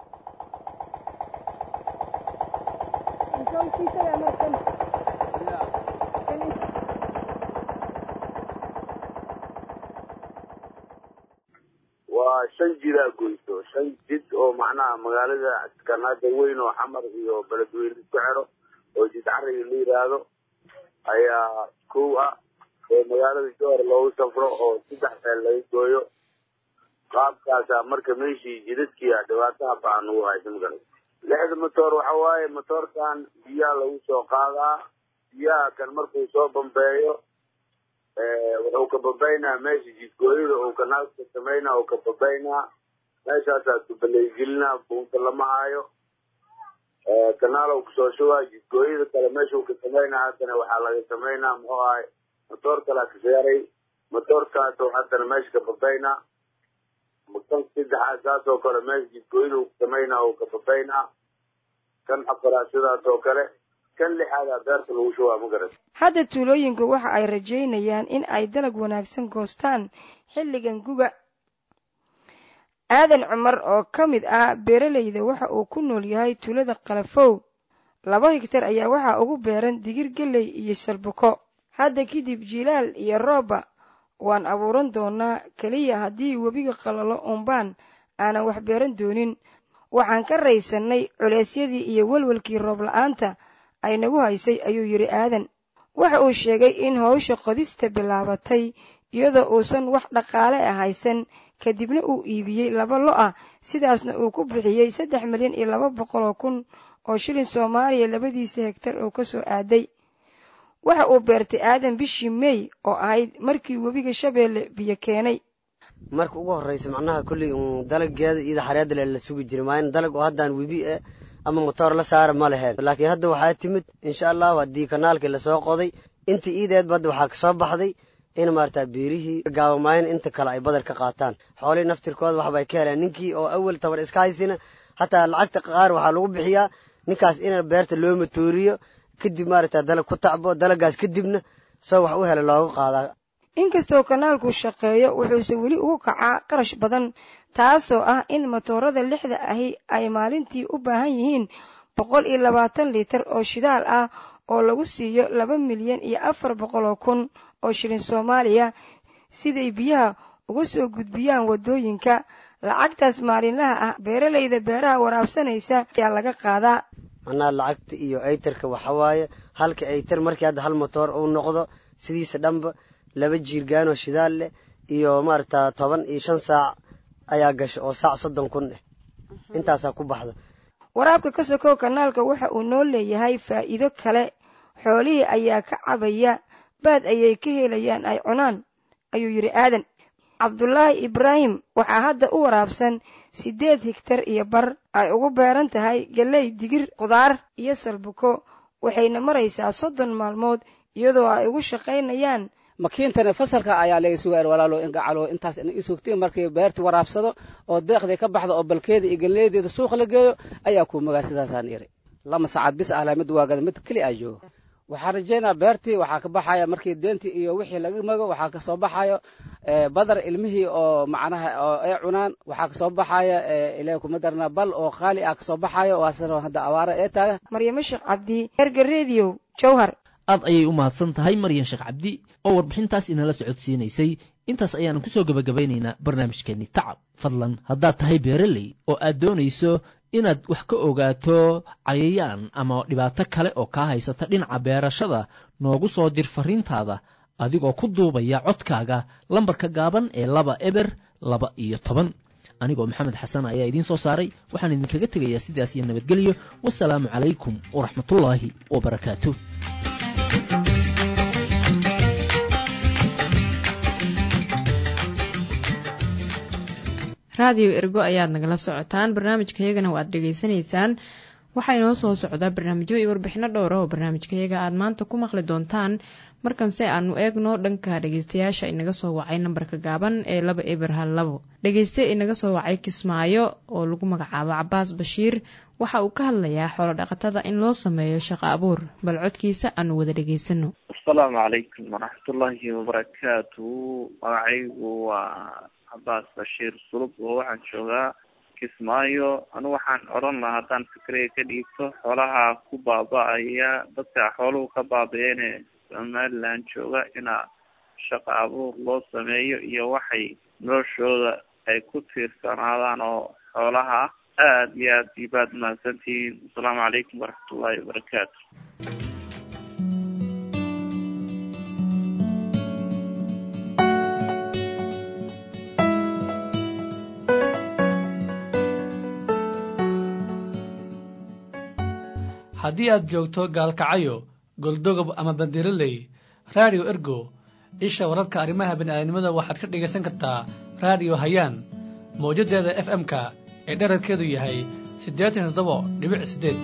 waa shan jidaa goyso shan jid oo macnaha magaalada kanaada weyn oo xamar iyo beledweyne isku xero oo jid cariga la yidhaahdo ayaa kow ah oo magaalada joor loogu safro oo saddex meel laga gooyo qaabkaasa marka meeshii jidadkiia dhibaataha baan ugu haysa magarat lixda matoor waxa waaye matoorkan biyaha lagu soo qaadaa biyaha kan markuu soo bambeeyo wuxuu ka babaynaa meesha jidgooyada uu kanaalka sameynaa uu ka babaynaa meeshaasaa kubaleegelinaa buunta lama hayo kanaal kusoo shubaa jidgooyada kale meeshuu ka sameynaa haddana waxaa laga sameynaa muxuu ahay matoor kalaa ka seeray matoorkaasoo haddana meesha ka babaynaa kan saddexaad saasoo kale meesha jidgooyada uu ka sameynaa uu ka babaynaa kan afaraad sidaas oo kale kan lixaadaa beerta lagu shubaa ma garat hadda tuulooyinku waxa ay rajaynayaan in ay dalag wanaagsan goostaan xilligan guga aadan cumar oo ka mid ah beeralayda waxa uu ku nool yahay tuulada kalafow laba higtar ayaa waxaa ugu beeran digir gelley iyo salbuko hadda kadib jilaal iyo rooba waan abuuran doonaa keliya haddii webiga qalalo umbaan aanan wax beeran doonin waxaan ka raysannay culeysyadii iyo welwelkii roob la-aanta ay nagu haysay ayuu yidhi aadan waxa uu sheegay in howsha qodista bilaabatay iyadoo uusan wax dhaqaale ah haysan kadibna uu iibiyey laba lo ah sidaasna uu ku bixiyey saddex milyan iyo laba boqol oo kun oo shilin soomaaliya labadiisa hegtar oo ka soo aaday waxa uu beertay aadan bishii mey oo ahayd markii webiga shabeelle biyo keenay marka ugu horreysa macnaha kolley uun dalageeda iyada xareedale la sugi jiray maayin dalag oo haddaan webi eh ama motoor la saara ma leheen laakiin hadda waxaa timid insha allahu haddii kanaalkii lasoo qoday intii iideedba hadda waxaa kasoo baxday in maarata beerihii gaabamaayan inta kale ay badar ka qaataan xoolihii naftirkooda waxbay ka heleen ninkii oo awal tabar iska haysina hataa lacagta qaar waxaa lagu bixiyaa ninkaas in beerta loo matooriyo kadib maarata dalag ku tacbo dalagaas kadibna soo wax u hela looga qaadaa inkastoo kanaalku shaqeeyo wuxuuse weli ugu kacaa qarash badan taasoo ah in matoorada lixda ahi ay maalintii u baahan yihiin boqol iyo labaatan liitar oo shidaal ah oo lagu siiyo laba milyan iyo afar boqol oo kun oo shilin soomaaliya siday biyaha uga soo gudbiyaan waddooyinka lacagtaas maalinlaha ah beeralayda beeraha waraabsanaysa ayaa laga qaadaa macnaha lacagta iyo aytarka waxa waaye halka aytar markii hadda hal motoor uu noqdo sidiisa dhanba laba jiirgaanoo shidaal leh iyo maarata toban iyo shan saac ayaa gasha oo saac soddon kun eh intaasaa ku baxda waraabka ka sokow kanaalka waxa uu noo leeyahay faa'iido kale xoolihii ayaa ka cabaya baad ayay ka helayaan ay cunaan ayuu yidhi aadan cabdulaahi ibraahim waxaa hadda u waraabsan siddeed higtar iyo bar ay ugu beeran tahay gelley digir khudaar iyo salbuko waxayna maraysaa soddon maalmood iyadoo ay ugu shaqaynayaan makiintana fasalka ayaa laga sugaar walaalo ingacalo intaas in isugtiin markii beertii waraabsado oo deeqdii ka baxdo oo balkeeda iyo galleedeeda suuqa la geeyo ayaa kuu magaa sidaasaan iri lama saacad bis ahla mid waagada mid keli aa joogo waxaan rajaynaa beertii waxaa ka baxaya markii deentii iyo wixii laga mago waxaa kasoo baxayo badar ilmihii oo macnaha oo ay cunaan waxaa kasoo baxaya ilaah kuma darnaa bal oo qaali ah kasoo baxayo waasana hadda abaara ee taaga maryamo sheekh cabdi erga rediyo jowhar aad ayay u mahadsan tahay maryan sheekh cabdi oo warbixintaas inala socodsiinaysay intaas ayaanu kusoo gebagabaynaynaa barnaamijkeenni tacab fadlan haddaad tahay beereley oo aad doonayso inaad wax ka ogaato cayayaan ama dhibaato kale oo kaa haysata dhinaca beerashada noogu soo dir fariintaada adigoo ku duubaya codkaaga lambarka gaaban ee laba eber laba iyo toban anigoo maxamed xasan ayaa idiin soo saaray waxaan idinkaga tegayaa sidaas iyo nabadgelyo wasalaamu calaykum waraxmatullaahi wabarakaatu raadiyo ergo ayaad nagala socotaan barnaamijkayagana waad dhegaysanaysaan waxaa inoo soo socdaa barnaamijyo iyo warbixino dhowra oo barnaamijkayaga aad maanta ku maqli doontaan markanse aanu eegno dhanka dhegeystayaasha inaga soo wacay nambarka gaaban ee laba eber hal labo dhegeyste inaga soo wacay kismaayo oo lagu magacaabo cabaas bashiir waxa uu ka hadlayaa xoolo dhaqatada in loo sameeyo shaqo abuur bal codkiisa aanu wada dhegeysano asalaamu calaykum waraxmatullaahi wabarakaatu magacaygu waa cabaas bashiir sulub oo waxaan joogaa kismaayo anu waxaan odhan lahaa haddaan fikriga ka dhiigto xoolaha ku baaba-aya dadka xooluhu ka baabayeene somaliland jooga inaa shaqo abuur loo sameeyo iyo waxay noloshooda ay ku tiirsanaadaan oo xoolaha aada iyo aad iyo baad mahadsantihiin asalaamu calaykum waraxmatullaahi wabarakaatu haddii aad joogto gaalkacayo goldogob ama bandiraley raadiyo ergo isha wararka arrimaha bini'aadanimada waxaad ka dhegaysan kartaa raadiyo hayaan mawjaddeeda f m-ka ee dherarkeedu yahay siddeetan iyo toddoba dhibic siddeed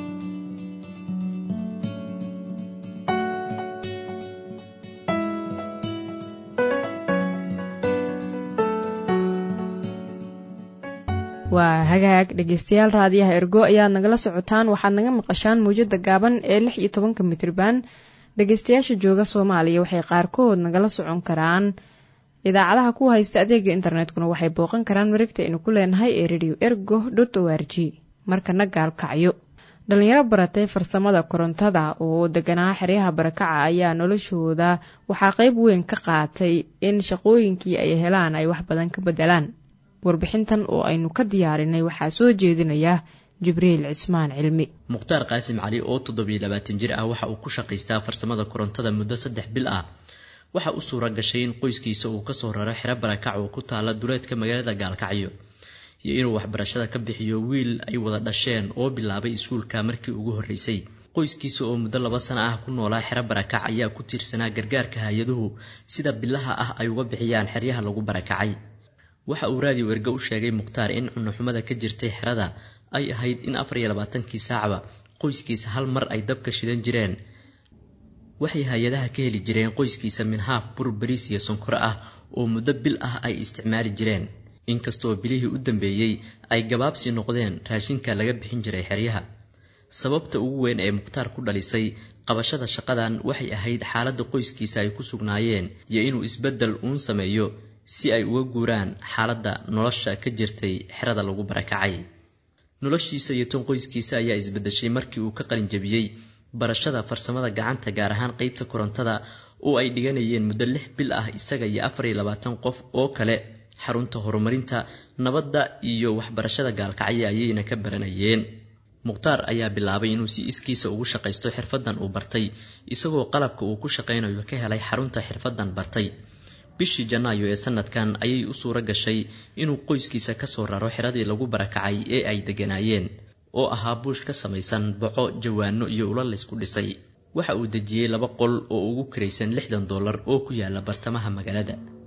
waa hagaag dhegeystayaal raadiyaha ergo ayaad nagala socotaan waxaad naga maqashaan mawjada gaaban ee lix iyo tobanka mitriban dhegeystayaasha jooga soomaaliya waxay qaarkood nagala socon karaan idaacadaha ku haysta adeega internetkuna waxay booqan karaan maregta aynu ku leenahay ee radio ergo dot o r g markana gaalkacyo dhalinyaro baratay farsamada korontada oo deganaa xeryaha barakaca ayaa noloshooda waxaa qeyb weyn ka qaatay in shaqooyinkii ay helaan ay wax badan ka bedelaan warbixintan oo aynu ka diyaarinay waxaa soo jeedinaya jibriil cismaan cilmi mukhtaar qaasim cali oo toddobiyo labaatan jir ah waxa uu ku shaqaystaa farsamada korontada muddo saddex bil ah waxa u suura gashay in qoyskiisa uu kasoo raro xero barakac oo ku taala duleedka magaalada gaalkacyo iyo inuu waxbarashada ka bixiyo wiil ay wada dhasheen oo bilaabay iskuulka markii ugu horreysay qoyskiisa oo muddo laba sano ah ku noolaa xero barakac ayaa ku tiirsanaa gargaarka hay-aduhu sida bilaha ah ay uga bixiyaan xeryaha lagu barakacay waxa uu raadiyo erge u sheegay mukhtaar in cunuxumada ka jirtay xerada ay ahayd in afar iyo labaatankii saacba qoyskiisa hal mar ay dabka shidan jireen waxay hay-adaha ka heli jireen qoyskiisa minhaaf bur bariis iyo sonkoro ah oo muddo bil ah ay isticmaali jireen inkastoo bilihii u dambeeyey ay gabaabsi noqdeen raashinka laga bixin jiray xeryaha sababta ugu weyn ee mukhtaar ku dhalisay qabashada shaqadan waxay ahayd xaaladda qoyskiisa ay ku sugnaayeen iyo inuu isbeddel uun sameeyo si ay uga guuraan xaaladda nolosha ka jirtay xerada lagu barakacay noloshiisa iyo tan qoyskiisa ayaa isbedeshay markii uu ka qalin jabiyey barashada farsamada gacanta gaar ahaan qeybta korontada oo ay dhiganayeen muddo lix bil ah isaga iyo afar iyo labaatan qof oo kale xarunta horumarinta nabadda iyo waxbarashada gaalkacyo ayayna ka baranayeen mukhtaar ayaa bilaabay inuu si iskiisa ugu shaqaysto xirfadan uu bartay isagoo qalabka uu ku shaqaynayo ka helay xarunta xirfadan bartay bishii janaayo ee sanadkan ayay u suura gashay inuu qoyskiisa kasoo raro xiradii lagu barakacay ee ay degganaayeen oo ahaa buush ka samaysan boco jawaano iyo ula laysku dhisay waxa uu dejiyey laba qol oo ugu kiraysan lixdan dollar oo ku yaala bartamaha magaalada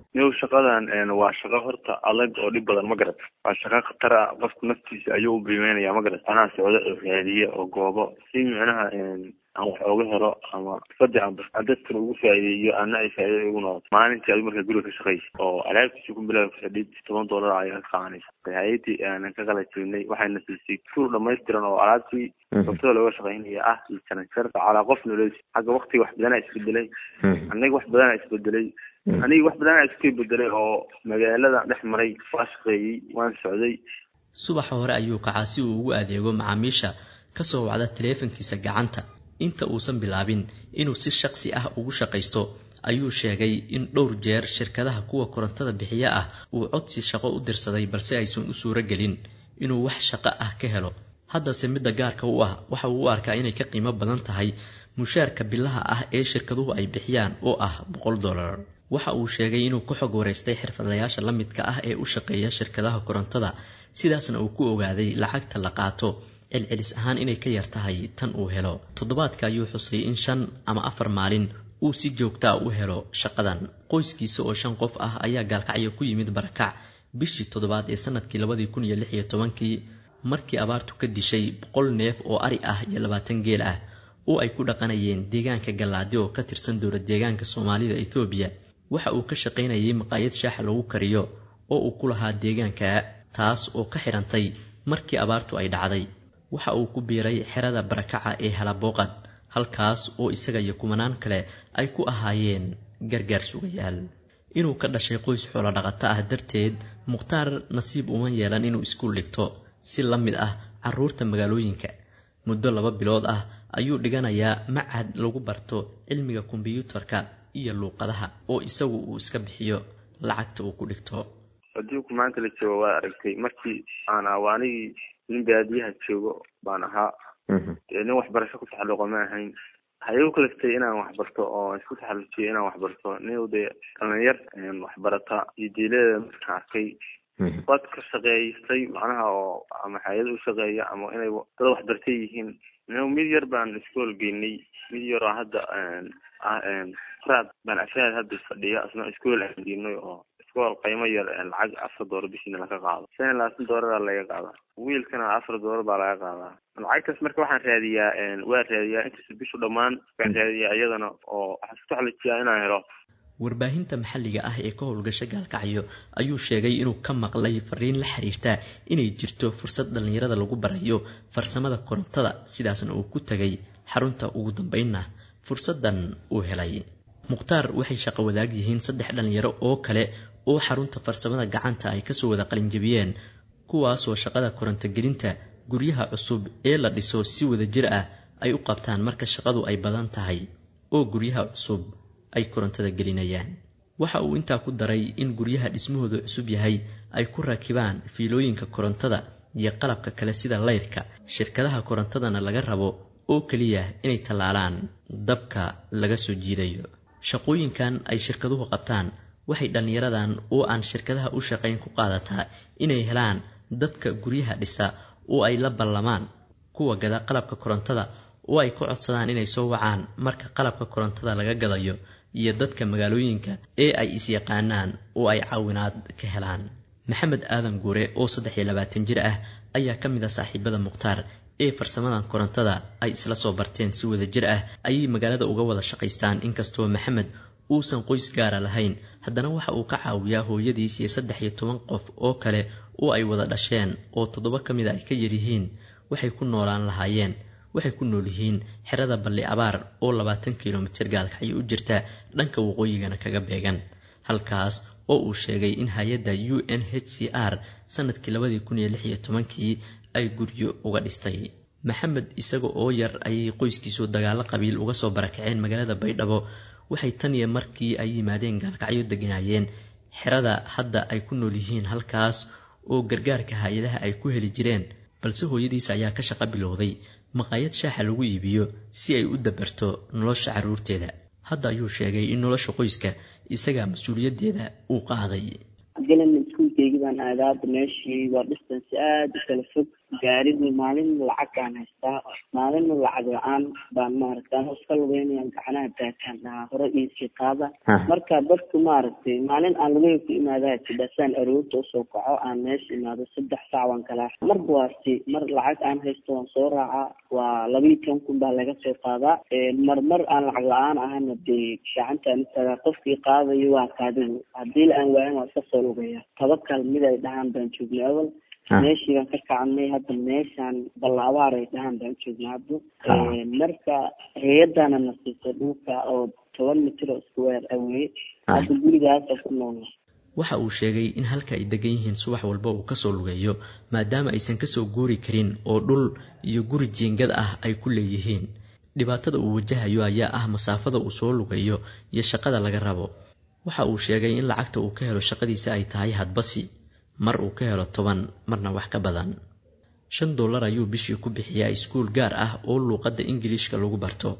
niw shaqadan waa shaqo horta adag oo dhib badan ma garat waa shaqo khatar ah qofku naftiisa ayuu u biimeynaya ma garat anaa socdo oo raadiye oo goobo si micnaha aan wax ooga helo ama fadi aan dadkan ugu faa'iideeyo ana ay faa'iida ugu noqoto maalintii adu markaa guriga ka shaqaysa oo alaabtiisa ku bilaabi fadhid toban dollar ayaa ka qaadanaysa hay-adii aanan ka qala jirnay waxayna siisay tuur dhamaystiran oo alaabtii sabtada looga shaqaynaya ah iyo janajarka calaa qof nolosi xagga waktiga wax badanaa isbedelay aniga wax badanaa isbedelay aniga wax badanaa iska bedelay oo magaalada dhex maray waa shaqeeyey waan socday subaxa hore ayuu kacaa si uu ugu adeego macaamiisha kasoo wacda taleefankiisa gacanta inta uusan bilaabin inuu si shaqsi ah ugu shaqaysto ayuu sheegay in dhowr jeer shirkadaha kuwa korontada bixiya ah uu codsi shaqo u dirsaday balse aysan u suuro gelin inuu wax shaqo ah ka helo haddase midda gaarka u ah waxa uu u arkaa inay ka qiimo badan tahay mushaarka bilaha ah ee shirkaduhu ay bixiyaan oo ah boqol dollar waxa uu sheegay inuu ka xog wareystay xirfadlayaasha la midka ah ee u shaqeeya shirkadaha korontada sidaasna uu ku ogaaday lacagta la qaato celcelis ahaan inay ka yar tahay tan uu helo toddobaadka ayuu xusay in shan ama afar maalin uu si joogtaa u helo shaqadan qoyskiisa oo shan qof ah ayaa gaalkacyo ku yimid barakac bishii toddobaad ee sanadkii labadii kun iyo lix iyo tobankii markii abaartu ka dishay boqol neef oo ari ah iyo labaatan geel ah oo ay ku dhaqanayeen deegaanka gallaadi oo ka tirsan dowlad deegaanka soomaalida ethoobiya waxa uu ka shaqaynayay maqaayad shaaxa lagu kariyo oo uu ku lahaa deegaanka taas oo ka xidhantay markii abaartu ay dhacday waxa uu ku biiray xerada barakaca ee halabooqad halkaas oo isaga iyo kumanaan kale ay ku ahaayeen gargaar sugayaal inuu ka dhashay qoys xoolo dhaqato ah darteed mukhtaar nasiib uma yeelan inuu iskuul dhigto si la mid ah carruurta magaalooyinka muddo laba bilood ah ayuu dhiganayaa macad lagu barto cilmiga kombiyuutarka iyo luuqadaha oo isagu uu iska bixiyo lacagta uu ku dhigto adduunku maanta la joogo waa aragtay markii aan awaanigii nin baadiyaha joogo baan ahaa dee nin waxbarasho ku taxalluqa ma ahayn waxay igu kaliftay inaan waxbarto oo isku taxallujiyo inaan waxbarto nin dee dhalinyar waxbarata iyo diileeda markaan arkay waad ka shaqeystay macnaha oo ama hay-ad u shaqeeya ama inay dad waxbartay yihiin mid yar baan iskool geynay mid yar oo hadda raad baan afraad hadda fadhiya isna iskool aan geynay oo iskool qiimo yar lacag afar doolar bishiina laga qaado shan iyo labaatan doolara laga qaadaa wiilkana afar doolar baa laga qaadaa lacagtaas marka waxaan raadiyaa waa raadiyaa intaas bishu dhammaan waan raadiyaa iyadana oo waxaan isku taxalijiyaa inaan helo warbaahinta maxalliga ah ee ka howlgasha gaalkacyo ayuu sheegay inuu ka maqlay fariin la xiriirta inay jirto fursad dhallinyarada lagu barayo farsamada korontada sidaasna uu ku tegay xarunta ugu dambeynna fursaddan uu helay mukhtaar waxay shaqo wadaag yihiin saddex dhallinyaro oo kale oo xarunta farsamada gacanta ay kasoo wada qalinjabiyeen kuwaasoo shaqada korontogelinta guryaha cusub ee la dhiso si wada jir ah ay u qabtaan marka shaqadu ay badan tahay oo guryaha cusub ay korontada gelinayaan waxa uu intaa ku daray in guryaha dhismahooda cusub yahay ay ku rakibaan fiilooyinka korontada iyo qalabka kale sida layrka shirkadaha korontadana laga rabo oo keliya inay tallaalaan dabka laga soo jiidayo shaqooyinkan ay shirkaduhu qabtaan waxay dhallinyaradan oo aan shirkadaha u shaqayn ku qaadataa inay helaan dadka guryaha dhisa oo ay la ballamaan kuwa gada qalabka korontada oo ay ku codsadaan inay soo wacaan marka qalabka korontada laga gadayo iyo dadka magaalooyinka ee ay is-yaqaanaan oo ay caawinaad ka helaan maxamed aadan guure oo saddex iyo labaatan jir ah ayaa ka mid ah saaxiibada mukhtaar ee farsamadan korontada ay isla soo barteen si wada jir ah ayay magaalada uga wada shaqaystaan inkastoo maxamed uusan qoys gaara lahayn haddana waxa uu ka caawiyaa hooyadiis iyo saddex iyo toban qof oo kale oo ay wada dhasheen oo toddoba ka mid a ay ka yaryihiin waxay ku noolaan lahaayeen waxay ku nool yihiin xerada balli abaar oo labaatan kilomitir gaalkacyo u jirta dhanka waqooyigana kaga beegan halkaas oo uu sheegay in hay-adda u n h c r sanadkii labadii kun iyo lix iyo tobankii ay guryo uga dhistay maxamed isaga oo yar ayay qoyskiisu dagaalo qabiil uga soo barakaceen magaalada baydhabo waxay tan iyo markii ay yimaadeen gaalkacyo deganaayeen xerada hadda ay ku nool yihiin halkaas oo gargaarka hay-adaha ay ku heli jireen balse hooyadiis ayaa ka shaqo bilowday maqaayad shaaxa lagu iibiyo si ay u dabarto nolosha carruurteeda hadda ayuu sheegay in nolosha qoyska isagaa mas-uuliyaddeeda uu qaaday galan iskuulkeygii baan aadaa hadda meeshii waa distance aada u kala fog gaarigii maalin lacagaan haystaa maalin lacag la-aan baan maaragtay anoo iska lugeynayaan gacanaha daataan dhahaa hore iisii qaada marka dadku maaragtay maalin aan lugeyn ku imaadaa tidhasaan aroorta usoo kaco aan meesha imaado saddex saac waan kalaa marba waasi mar lacag aan haysto waan soo raacaa waa labiiyo toban kun baa laga soo qaadaa mar mar aan lacag la-aan ahana dee gacantaan istaagaa qofkii qaadayo waa kaadigu haddii la aan waayan waa iska soo lugaya tabakal mid ay dhahaan baan joognay awal meeshii baan ka kacnay hadda meeshaan ballaabaar ay dhahaan baan joognay hadda marka hay-adana na siisay dhulka oo toban mitir oo square aweye hadda gurigaasa ku noolna waxa uu sheegay in halka ay degan yihiin subax walba uu kasoo lugeeyo maadaama aysan kasoo guuri karin oo dhul iyo guri jiingad ah ay ku leeyihiin dhibaatada uu wajahayo ayaa ah masaafada uu soo lugeeyo iyo shaqada laga rabo waxa uu sheegay in lacagta uu ka helo shaqadiisa ay tahay hadbasi mar uu ka helo toban marna wax ka badan shan dollar ayuu bishii ku bixiyaa iskuul gaar ah oo luuqadda ingiliishka lagu barto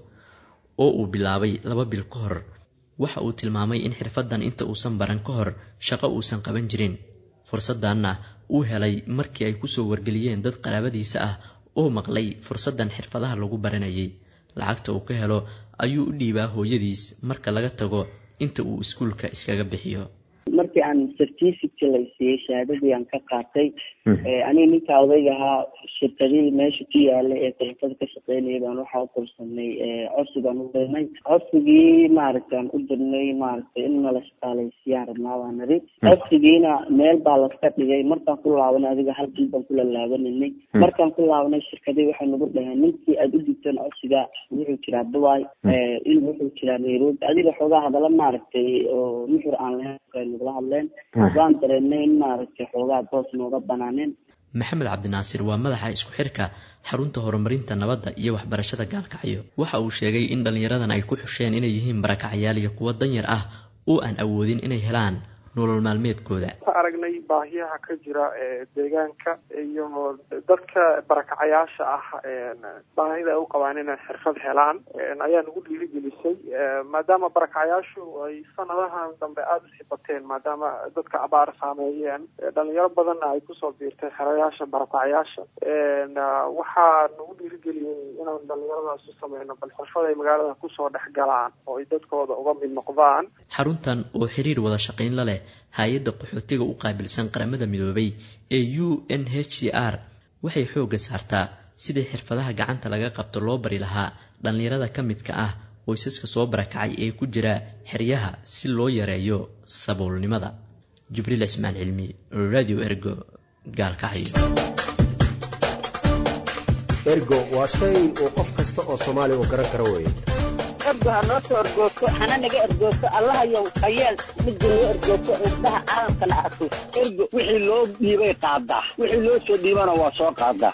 oo uu bilaabay laba bil ka hor waxa uu tilmaamay in xirfaddan inta uusan baran ka hor shaqo uusan qaban jirin fursaddanna uu helay markii ay kusoo wargeliyeen dad qaraabadiisa ah oo maqlay fursaddan xirfadaha lagu baranayay lacagta uu ka helo ayuu u dhiibaa hooyadiis marka laga tago inta uu iskuulka iskaga bixiyo markii aan certificate la siiyey shahaadadii aan ka qaatay aniga ninka odayga ahaa shirkadihii meesha ku yaala ee korontada ka shaqeynaya baan waxaa u korsanay codsi baan u dirnay codsigii maaragtay aan u dirnay maaragtay in nala shaqaaleysiiyaan rabnaa baa nari codsigiina meel baa laska dhigay markaan ku laabanay adiga hal bil baan kula laabaninay markaan ku laabanay shirkadii waxay nagu dhaheen ninkii aada u digteen codsiga wuxuu jiraa dubai in wuxuu jiraa nairobi adiga xoogaa hadala maaragtay oo nuxur aan lahayn nagula hadleen waan dareennay in maaragtay xoogaa boos nooga banaaneen maxamed cabdinaasir waa madaxa isku xirka xarunta horumarinta nabadda iyo waxbarashada gaalkacyo waxa uu sheegay in dhallinyaradan ay ku xusheen inay yihiin barakacyaal iyo kuwo danyar ah oo aan awoodin inay helaan nolol maalmeedkooda aragnay baahiyaha ka jira deegaanka iyo dadka barakacayaasha ah baahida ay u qabaan inay xirfad helaan ayaa nagu dhiirigelisay maadaama barakacayaashu ay sanadahan dambe aada u sii bateen maadaama dadka abaar saameeyeen dhalinyaro badanna ay kusoo biirtay xerayaasha barakacayaasha waxaa nagu dhiirigeliyey inaan dhalinyaradaas u sameyno bal xirfad ay magaalada kusoo dhex galaan oo ay dadkooda uga mid noqdaan xaruntan oo xiriir wada shaqayn la leh hay-adda qaxootiga u qaabilsan qaramada midoobay ee u n h c r waxay xoogga saartaa sidii xirfadaha gacanta laga qabto loo bari lahaa dhallinyarada ka midka ah qoysaska soo barakacay ee ku jira xeryaha si loo yareeyo saboolnimada jibriil cismaan cilmi radio ergo gaalkacyo ergo waa shay uu qof kasta oo soomaali u garan karo weeye ergo ha noo soo ergoogto hana naga ergoogto allahayow hayeel midda noo ergoogto indhaha caalamkana arko ergo wixii loo dhiibay qaadaa wixii loo soo dhiibana waa soo qaadaa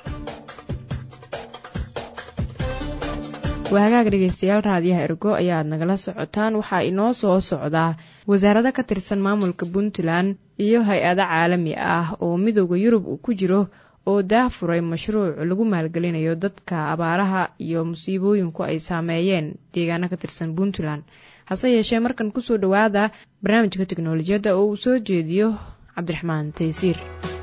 waa hagaag dhegaystayaal raadiyaha ergo ayaad nagala socotaan waxaa inoo soo socdaa wasaarado ka tirsan maamulka puntland iyo hay-ado caalami ah oo midooda yurub uu ku jiro oo daafuray mashruuc lagu maalgelinayo dadka abaaraha iyo musiibooyinku ay saameeyeen deegaano ka tirsan puntland hase yeeshee markan kusoo dhowaada barnaamijka teknolojiyadda oo uu soo jeediyo cabdiraxmaan taysiir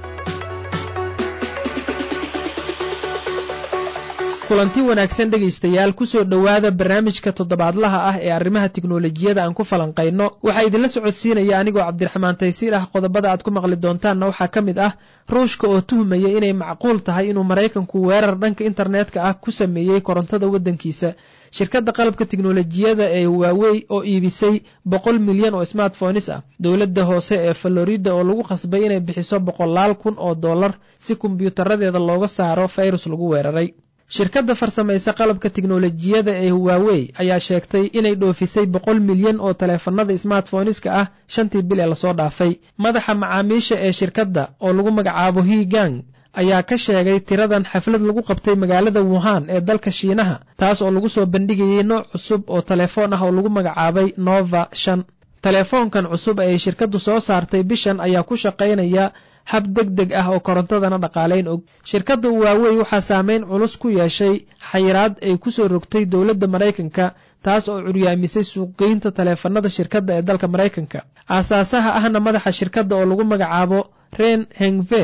kulanti wanaagsan dhegaystayaal kusoo dhowaada barnaamijka toddobaadlaha ah ee arrimaha tiknolojiyada aan ku falanqayno waxaa idinla socodsiinaya anigoo cabdiraxmaan taysiir ah qodobada aad ku maqli doontaanna waxaa ka mid ah ruushka oo tuhmaya inay macquul tahay inuu maraykanku weerar dhanka internetka ah ku sameeyey korontada waddankiisa shirkadda qalabka tiknolojiyada ee waawey oo iibisay boqol milyan oo smartphones ah dowladda hoose ee florida oo lagu qasbay inay bixiso boqolaal kun oo dollar si kombyuutaradeeda looga saaro fayrus lagu weeraray shirkadda farsamaysa qalabka tiknolojiyada ee huwaawey ayaa sheegtay inay dhoofisay boqol milyan oo taleefanada smartphoneska ah shantii bil ee lasoo dhaafay madaxa macaamiisha ee shirkadda oo lagu magacaabo higang ayaa ka sheegay tiradan xaflad lagu qabtay magaalada wuhan ee dalka shiinaha taas oo lagu soo bandhigayay nooc cusub oo telefoon ah oo lagu magacaabay nova shan telefoonkan cusub ee shirkaddu soo saartay bishan ayaa ku shaqaynaya hab deg deg ah oo korontadana dhaqaalayn og shirkadda waawey waxaa saameyn culus ku yeeshay xayiraad ay kusoo rogtay dowladda maraykanka taas oo curyaamisay suuqgeynta taleefanada shirkadda ee dalka maraykanka aasaasaha ahna madaxa shirkadda oo lagu magacaabo ren hengve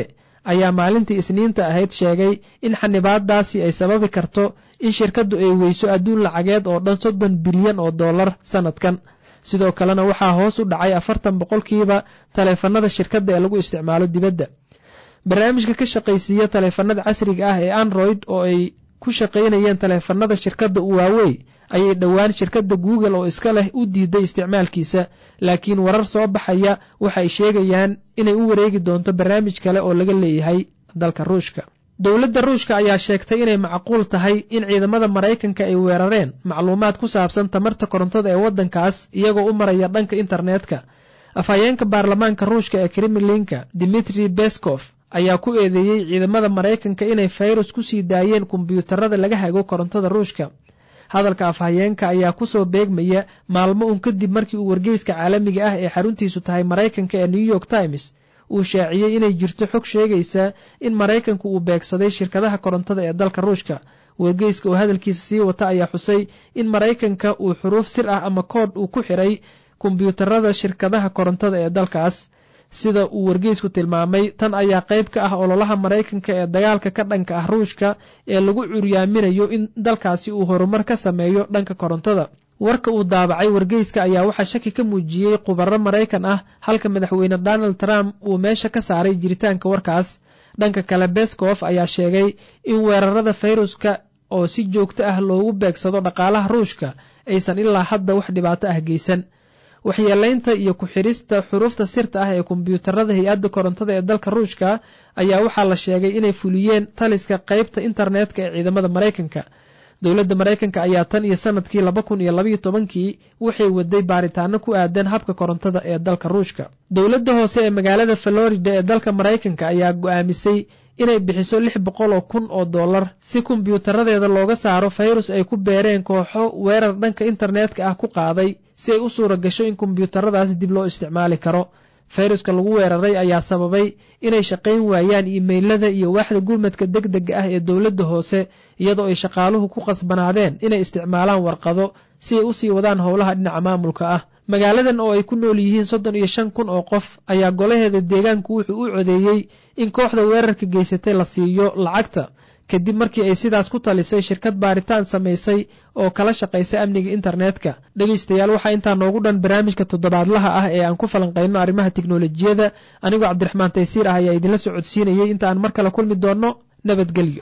ayaa maalintii isniinta ahayd sheegay in xanibaadaasi ay sababi karto in shirkaddu ay weyso adduun lacageed oo dhan soddon bilyan oo dollar sannadkan sidoo kalena waxaa hoos u dhacay afartan boqolkiiba taleefannada shirkadda ee lagu isticmaalo dibadda barnaamijka ka shaqaysiiya taleefannada casriga ah ee android oo ay ku shaqaynayeen taleefannada shirkadda uwaawey ayay dhowaan shirkadda google oo iska leh u diiday isticmaalkiisa laakiin warar soo baxaya waxay sheegayaan inay u wareegi doonto barnaamij kale oo laga leeyahay dalka ruushka dowladda ruushka ayaa sheegtay inay macquul tahay in ciidamada maraykanka ay weerareen macluumaad ku saabsan tamarta korontada ee waddankaas iyagoo u maraya dhanka internetka afhayeenka baarlamaanka ruushka ee kremlinka dimitri beskov ayaa ku eedeeyey ciidamada maraykanka inay fayrus ku sii daayeen kombiyuutarada laga hago korontada ruushka hadalka afhayeenka ayaa kusoo beegmaya maalmo un kadib markii uu wargeyska caalamiga ah ee xaruntiisu tahay maraykanka ee new york times uu shaaciyey inay jirto xog sheegaysa in maraykanku uu beegsaday shirkadaha korontada ee dalka ruushka wargeyska oo hadalkiisa sii wata ayaa xusay in maraykanka uu xuruuf sir ah ama koodh uu ku xiray kombiyuutarada shirkadaha korontada ee dalkaas sida uu wargeysku tilmaamay tan ayaa qayb ka ah ololaha maraykanka ee dagaalka ka dhanka ah ruushka ee lagu curyaaminayo in dalkaasi uu horumar ka sameeyo dhanka korontada warka uu daabacay wargeyska ayaa waxaa shaki ka muujiyey khubaro maraykan ah halka madaxweyne donald trump uu meesha ka saaray jiritaanka warkaas dhanka kale beskof ayaa sheegay in weerarada fayruska oo si joogto ah loogu beegsado dhaqaalaha ruushka aysan ilaa hadda wax dhibaato ah geysan waxyeelaynta iyo ku-xidhista xuruufta sirta ah ee kombiyuutarada hay-adda korontada ee dalka ruushka ayaa waxaa la sheegay inay fuliyeen taliska qaybta internetka ee ciidamada maraykanka dowladda maraykanka ayaa tan iyo sanadkii laba kun iyo labaiyo tobankii waxay waday baaritaano ku aadan habka korontada ee dalka ruushka dowladda hoose ee magaalada florida ee dalka maraykanka ayaa go-aamisay inay bixiso lix boqol oo kun oo dollar si kombiyuutaradeeda looga saaro fayrus ay ku beereen kooxo weerar dhanka internetka ah ku qaaday si ay u suura gasho in kombiyuutaradaas dib loo isticmaali karo fayruska lagu weeraray ayaa sababay inay shaqayn waayaan iimaylada iyo waaxda gurmadka deg dega ah ee dowladda hoose iyadoo ay shaqaaluhu ku qasbanaadeen inay isticmaalaan warqado si ay usii wadaan howlaha dhinaca maamulka ah magaaladan oo ay ku nool yihiin soddon iyo shan kun oo qof ayaa golaheeda deegaanku wuxuu u codeeyey in kooxda weerarka geysatay la siiyo lacagta kadib markii ay sidaas ku talisay shirkad baaritaan samaysay oo kala shaqaysa amniga internetka dhegaystayaal waxaa intaa noogu dhan barnaamijka toddobaadlaha ah ee aan ku falanqayno arrimaha tiknolojiyada anigoo cabdiraxmaan taysiir ah ayaa idinla socodsiinayay inta aan mar kale kulmi doonno nabadgelyo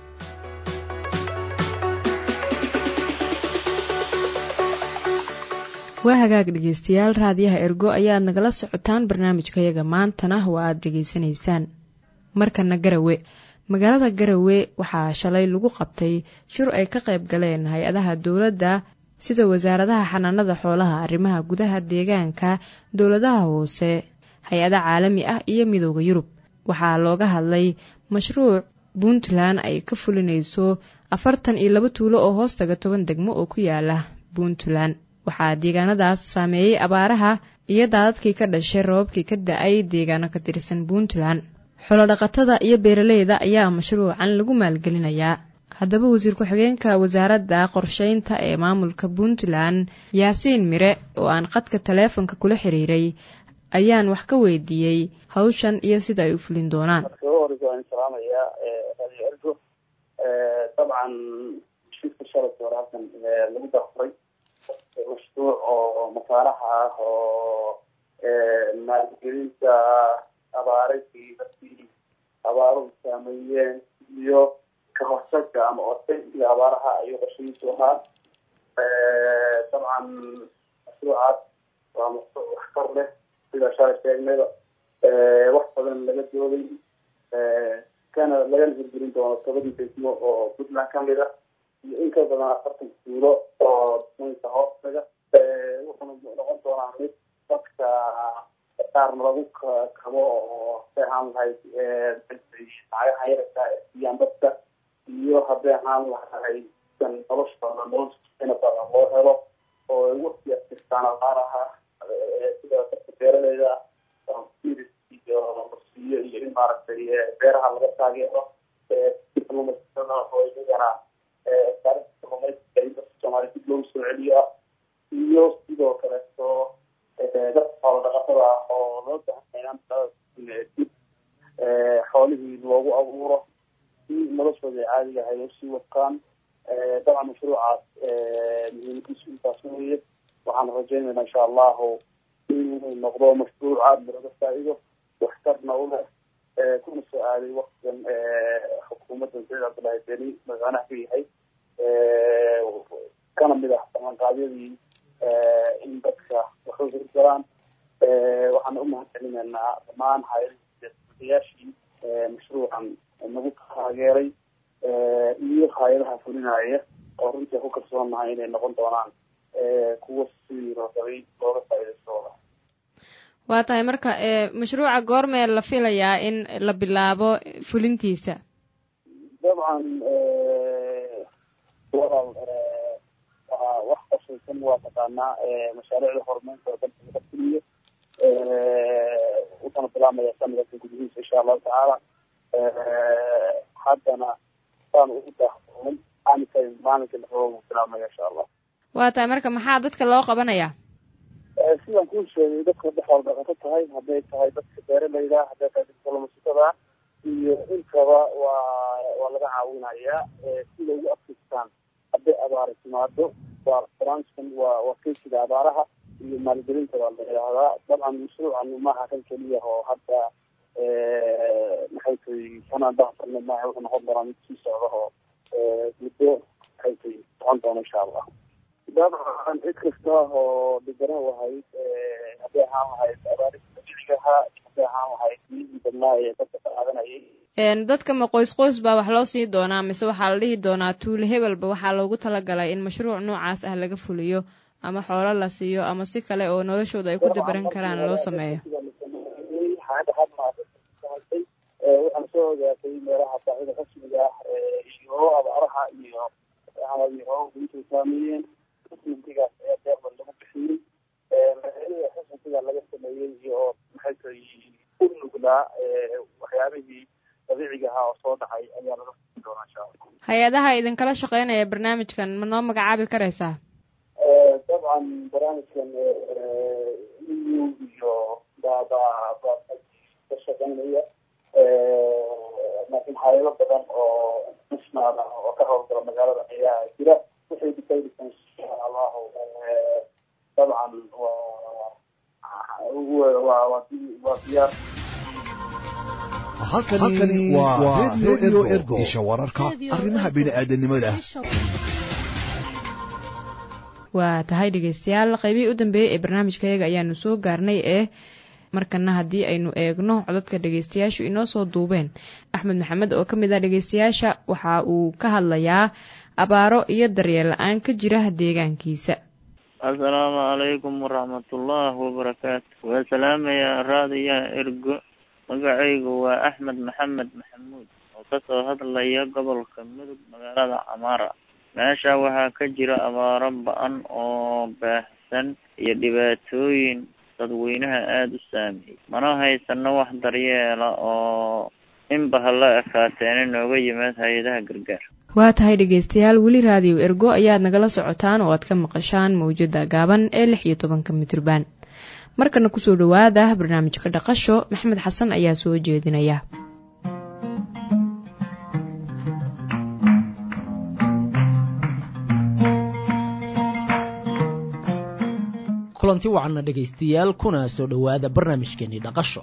waa hagaag dhegeystayaal raadiyaha ergo ayaad nagala socotaan barnaamijkayaga maantana waa aad dhegaysanaysaan markana garawe magaalada garawe waxaa shalay lagu qabtay shir ay ka qayb galeen hay-adaha dowladda sida wasaaradaha xanaanada xoolaha arrimaha gudaha deegaanka dowladaha hoose hay-ada caalami ah iyo midooda yurub waxaa looga hadlay mashruuc puntland ay ka fulinayso afartan iyo laba tuulo oo hoostaga toban degmo oo ku yaala puntland waxaa deegaanadaas saameeyey abaaraha iyo daadadkii ka dhashay rababkii ka da-ay deegaano ka tirsan puntland xolodhaqatada iyo beeraleyda ayaa mashruucan lagu maalgelinayaa haddaba wasiir ku-xigeenka wasaaradda qorsheynta ee maamulka puntland yaasiin mire oo aan qadka taleefonka kula xiriiray ayaan wax ka weydiiyey hawshan iyo sida ay u fulin doonaan dabcan shirka shalay hore halkan lagu dafuray mashruuc oo masaaraha ah oo maalgelinta abaaradii dadkii abaaruhu saameeyeen iyo ka hortaga ama ortaysiga abaaraha ayuu qorshihiisu ahaa dabcan mashruucaas waa mashruuc waxtar leh sida shalay sheegnayba wax badan laga dooday kana lagana hirgelin doono tobadii degmo oo puntland kamid a iyo in ka badan afartan tuulo oo degmooyinka hoostaga wuxuuna noqon doonaa mid dadka qaarna lagu kabo oo hadday ahaan lahayd lacagaha yararka siiyaan dadka iyo hadday ahaan lahayd noloshooda nolosha badan loo helo oo waqti asirtaan abaaraha sida dadka beeraleyda iyo lasiiyo iyo in maaragtay beeraha laga taageero kalluumaystada oo iyagana kalluumaysiga in dadka soomaaliya dib loogu soo celiyo ah iyo sidoo kaleeto dadka xoolo dhaqatada ah oo loo baahan dib xoolihii loogu caadiga ahay usii wataan dabcan mashruucaas muhiimadiisu intaas weeye waxaan rajaynaynaa insha allahu inuu noqdo mashruuc aada looga faa'iido waxtarna u leh kuna soo aaday waktigan xukuumadda saciid cabdullaahi beni madaxweynaha ka yahay kana mid ah ballanqaadyadii in dadka waxu hirgalaan waxaan u mahad celinaynaa dhammaan hay-adayaashii mashruucan nagu taageeray iyo hay-adaha fulinaya oo runtii ku kalsoonahay inay noqon doonaan kuwa sidii la rabay looga faa'iidaystooda waa tahay marka mashruuca goormee la filayaa in la bilaabo fulintiisa dabcan walaal waa wax qashaysan waa taqaanaa mashaariicda horumarinta oo dalka laga fuliyo wuxuuna bilaabmaya sanadka gudihiisa insha allahu tacaala haddana saan ugu daahfuulay maalinka maalinka la rabo bilaabmaya insha allah waa tahay marka maxaa dadka loo qabanayaa sidaan kuu sheegay dadka dhexool dhaqato tahay hadday tahay dadka beeralayda hadday tahay dadka kalluumaysatada iyo intaba waa waa laga caawinayaa sida ugu adkaystaan hadday abaari timaado waa branchkan waa waa keysiga abaaraha iyo maalgelinta baa la yidhaahdaa dabcan mashruucan maaha kan keliya oo hadda maxay tahay sanaan daafurna maaha wuxuu noqon doonaa mid sii socda oo muddo maxay tahay socon doona insha allah dabcan cid kasta oo dhibana wahayd hadday ahaan lahayd abaarista dabiicigaha hadday ahaan lahayd biyihii badnaa ee dadka ka qaadanayay dadka ma qoys qoys baa wax loo sii doonaa mise waxaa la dhihi doonaa tuule hebelba waxaa loogu talagalay in mashruuc noocaas ah laga fuliyo ama xoolo la siiyo ama si kale oo noloshooda ay ku dabaran karaan loo sameeyo waxaan soo ogaatay meelaha baahida rasmiga ah iyo abaaraha iyo iyo intay saameeyeen xusntigaas ayaa deeqda lagu bixiyey magaalada xusntiga laga sameeyey iyo maxay tahay u nuglaa waxyaabihii dabiiciga ahaa oo soo dhacay ayaa laga fuin doonaa insha allah hay-adaha idinkala shaqeynaya barnaamijkan ma noo magacaabi karaysaa dabcan barnaamijkan eu iyo baba ka shaqeynaya laakiin hayado badan oo national ah oo ka howlgala magaalada ayaa jira waxay difaydisan insha allahu dabcan waa waa diyaar halkani waa radio ergo isha wararka arrimaha bini'aadanimada waa tahay dhegeystayaal qaybihii u dambeeyey ee barnaamijkayaga ayaanu soo gaarnay ee markana haddii aynu eegno codadka dhegeystayaashu inoo soo duubeen axmed maxamed oo ka mid ah dhegeystayaasha waxa uu ka hadlayaa abaaro iyo daryeel la-aan ka jira deegaankiisa assalaamu calaykum waraxmatullaahi wabarakaatu waa salaamayaa raadiyaha ergo magacaygu waa axmed maxamed maxamuud oo kasoo hadlaya gobolka mudug magaalada camaara meesha waxaa ka jira abaaro ba-an oo baahsan iyo dhibaatooyin dadweynaha aada u saameeyey mana haysano wax daryeela oo inba hala ekaateena nooga yimaad hay-adaha gargaar waa tahay dhegeystayaal weli raadiyo ergo ayaad nagala socotaan oo aad ka maqashaan mawjada gaaban ee lix iyo tobanka mitriban markana kusoo dhawaada barnaamijka dhaqasho maxmed xasan ayaa soo jeedinaya kulanti wacanna dhegaystayaal kuna soo dhowaada barnaamijkeenii dhaqasho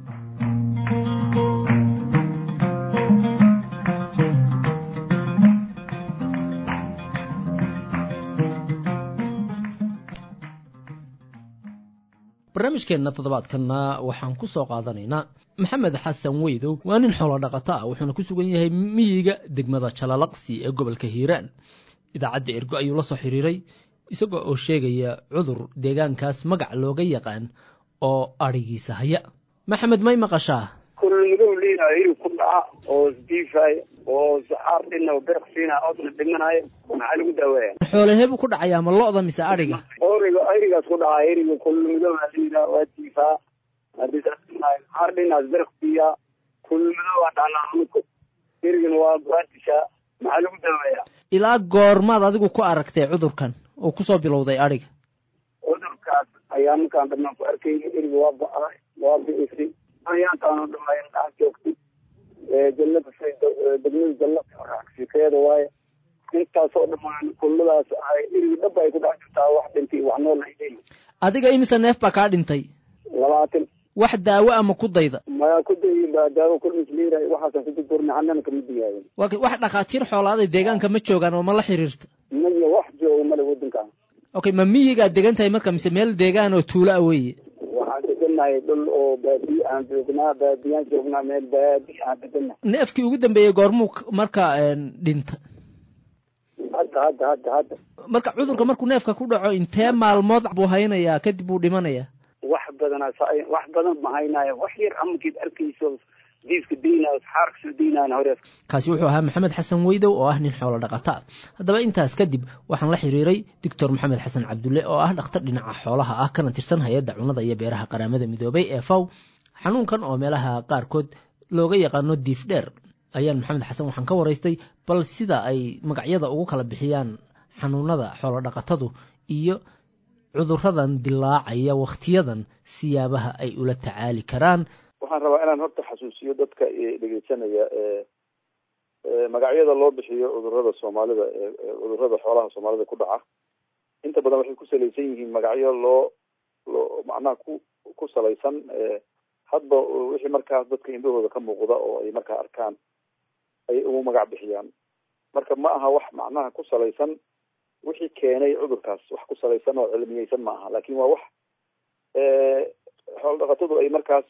barnaamijkeenna toddobaadkanna waxaan ku soo qaadanaynaa maxamed xasan weydow waa nin xoolo dhaqato ah wuxuuna ku sugan yahay miyiga degmada jalalaqsi ee gobolka hiiraan idaacadda ergo ayuu la soo xiriiray isagoo oo sheegaya cudur deegaankaas magac looga yaqaan oo adhigiisa haya maxamed may maqashaa kulmidow liinayo ku dhaca oo isdiifay oo saxaar dhina oo berq siina oodna dhimanayo maxaa lagu daaweeya xoolahee buu ku dhacayaa ma lo-da mise adhiga origa erigaas ku dhaca eriga kulmidow liina waa diifaa hadii saxaar dhinaas berq siiya kulmidow waa dhacnaa anuko erigana waa buatisha maxaa lagu daaweeya ilaa goormaad adigu ku aragtay cudurkan oo kusoo bilowday adhiga cudurkaas ayaa markaan dhammaan ku arkayna eriga waa ba-ay waa bi'isay ayaantaanu dhamayn dhax joogtay jannada say degmada jannada ragsikeeda waaye intaasoo dhammaan kulladaas ahay irigi dhab ay ku dhex jirtaa wax dhintay wax nool ay leeyihin adiga imise neef baa kaa dhintay labaatan wax daawo ama ku dayda maya ku dayin baa daawo kulmisliira waxaasan ku durdurna annana kama digaayin wa wax dhakhaatiir xoolaaday deegaanka ma joogaan oo ma la xiriirta maya wax jooga male waddankan okay ma miyigaad degan tahay marka mise meel deegaan oo tuulo ah weeye waxaan degannahay dhul oo baadiye aan joognaa baadiyaan joognaa meel baadi aan degannahay neefkii ugu dambeeyey goormuu marka dhinta hadda hadda hadda hadda marka cudurka markuu neefka ku dhaco intee maalmood buu haynayaa kadib buu dhimanayaa wax badanaa wax badan ma haynaayo wax yar amankeed arkayso diiska deynayo xaarka soo deynayan hore kaasi wuxuu ahaa maxamed xasan weydow oo ah nin xoolo dhaqata ah haddaba intaas kadib waxaan la xiriiray doctor maxamed xasan cabdulle oo ah dhakhtar dhinaca xoolaha ah kana tirsan hay-adda cunnada iyo beeraha qaramada midoobay ee faw xanuunkan oo meelaha qaarkood looga yaqaano diif dheer ayaan maxamed xasan waxaan ka waraystay bal sida ay magacyada ugu kala bixiyaan xanuunada xoolo dhaqatadu iyo cuduradan dilaacaya wakhtiyadan siyaabaha ay ula tacaali karaan waxaan rabaa inaan horta xasuusiyo dadka dhegeysanaya magacyada loo bixiyo cudurada soomaalida cudurada xoolaha soomaalida ku dhaca inta badan waxay ku salaysan yihiin magacyo loo loo macnaha ku ku salaysan hadba wixii markaas dadka indhahooda ka muuqda oo ay markaa arkaan ay ugu magac bixiyaan marka ma aha wax macnaha ku salaysan wixii keenay cudurkaas wax ku salaysan oo cilmiyeysan ma aha lakin waa wax xoolo dhaqatadu ay markaas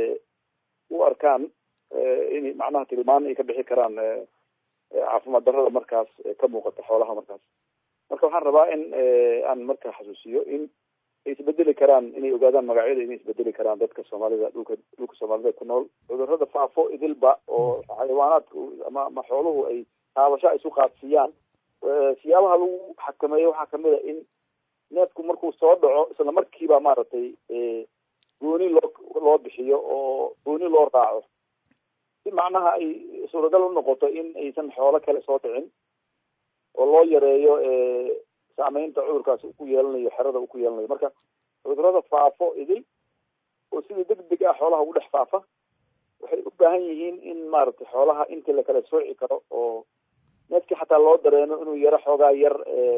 u arkaan in macnaha tilmaan ay ka bixi karaan caafimaad darrada markaas ka muuqata xoolaha markaas marka waxaan rabaa in aan marka xasuusiyo in ay isbedeli karaan inay ogaadaan magacyada inay isbedeli karaan dadka soomaalida dhulka dhulka soomaalida ku nool cudurada faafo idilba oo xayawaanaadka ama ama xooluhu ay taabasho ay isu qaadsiiyaan siyaabaha lagu xakameeyo waxaa kamid a in neefku markuu soo dhaco isla markiiba maaragtay gooni loo loo bixiyo oo gooni loo raaco si macnaha ay suuragal unoqoto in aysan xoolo kale soo dhicin oo loo yareeyo saameynta cudurkaas uu ku yeelanayo xerada uu ku yeelanayo marka cudurada faafo idil oo sida deg deg ah xoolaha ugu dhex faafa waxay u baahan yihiin in maaragtay xoolaha intii lakala sooci karo oo neefkii xataa loo dareemo inuu yaro xoogaa yar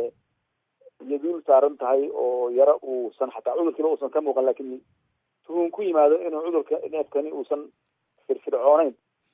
yaduul saaran tahay oo yaro uusan xataa cudurkiiba uusan ka muuqan lakin tuhun ku yimaado inuu cudurka neefkani uusan firfircooneyn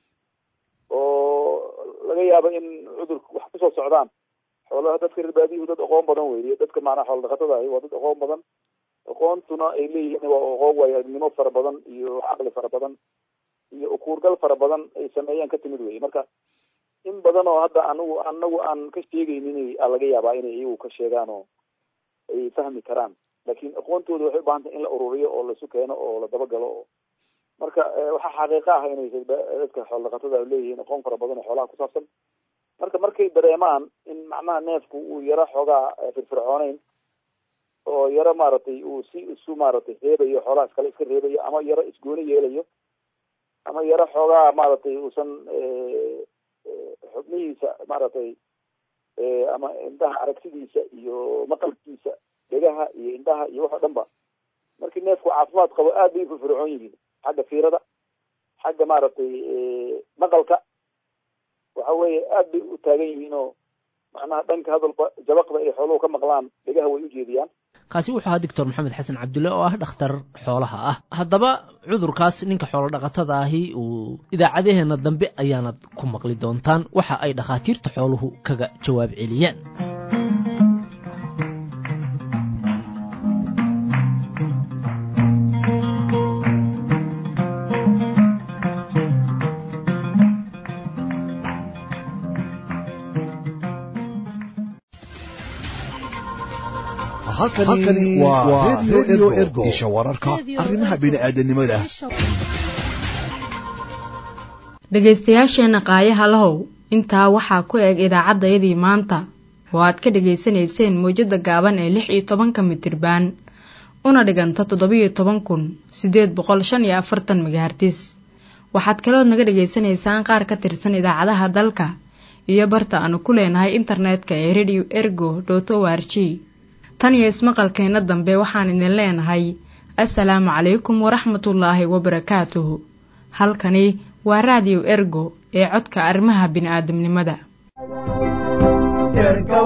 oo laga yaabo in cudurka wax kusoo socdaan xoolaha dadka reer baadiyuhu dad aqoon badan weeye dadka maanaa xoolo dhaqatada ahi waa dad aqoon badan aqoontuna ay leeyihiin waa aqoon waayo aragnimo fara badan iyo caqli fara badan iyo ukuurgal fara badan ay sameeyaan ka timid weye marka in badan oo hadda anigu anagu aan ka sheegaynin laga yaabaa inay iyagu ka sheegaan oo ay fahmi karaan lakin aqoontooda waxay ubaahan tahay in la ururiyo oo laisu keeno oo la dabagalo oo marka waxaa xaqiiqa ah inay dadka xoolo dhaqatada leeyihiin aqoon fara badan oo xoolaha ku saabsan marka markay dareemaan in macnaha neefku uu yaro xoogaa firfircooneyn oo yaro maaragtay uu si isu maaragtay reebayo xoolaha iskale iska reebayo ama yaro isgooni yeelayo ama yaro xoogaa maaragtay uusan xubnihiisa maaragtay ama indhaha aragtidiisa iyo maqalkiisa dhegaha iyo indhaha iyo wax oo dhan ba markii neefku caafimaad qabo aad bay ufirfircoon yihiin xagga fiirada xagga maaragtay maqalka waxa weeye aad bay u taagan yihiin oo macnaha dhanka hadalba jabaqda ay xooluhu ka maqlaan dhegaha way u jeediyaan kaasi wuxuu ahaa doctor maxamed xasan cabdulle oo ah dhakhtar xoolaha ah haddaba cudurkaas ninka xoolo dhaqatada ahi uu idaacadaheena dambe ayaanad ku maqli doontaan waxa ay dhakhaatiirta xooluhu kaga jawaab celiyaan halkani waa redio ergo isha wararka arrimaha bini'aadanimada dhegaystayaasheenna qaayaha lahow intaa waxaa ku eg idaacaddayadii maanta oo aad ka dhegaysanayseen mawjadda gaaban ee lix iyo tobanka mitirbaan una dhiganta toddobiyo toban kun siddeed boqol shan iyo afartan megahartis waxaad kalood naga dhegaysanaysaan qaar ka tirsan idaacadaha dalka iyo barta aanu ku leenahay internetka ee radio ergo dot o r g tan iyo ismaqalkeenna dambe waxaan idin leenahay assalaamu calaykum waraxmatullaahi wabarakaatuhu halkani waa raadiyo ergo ee codka arrimaha bini'aadamnimada erga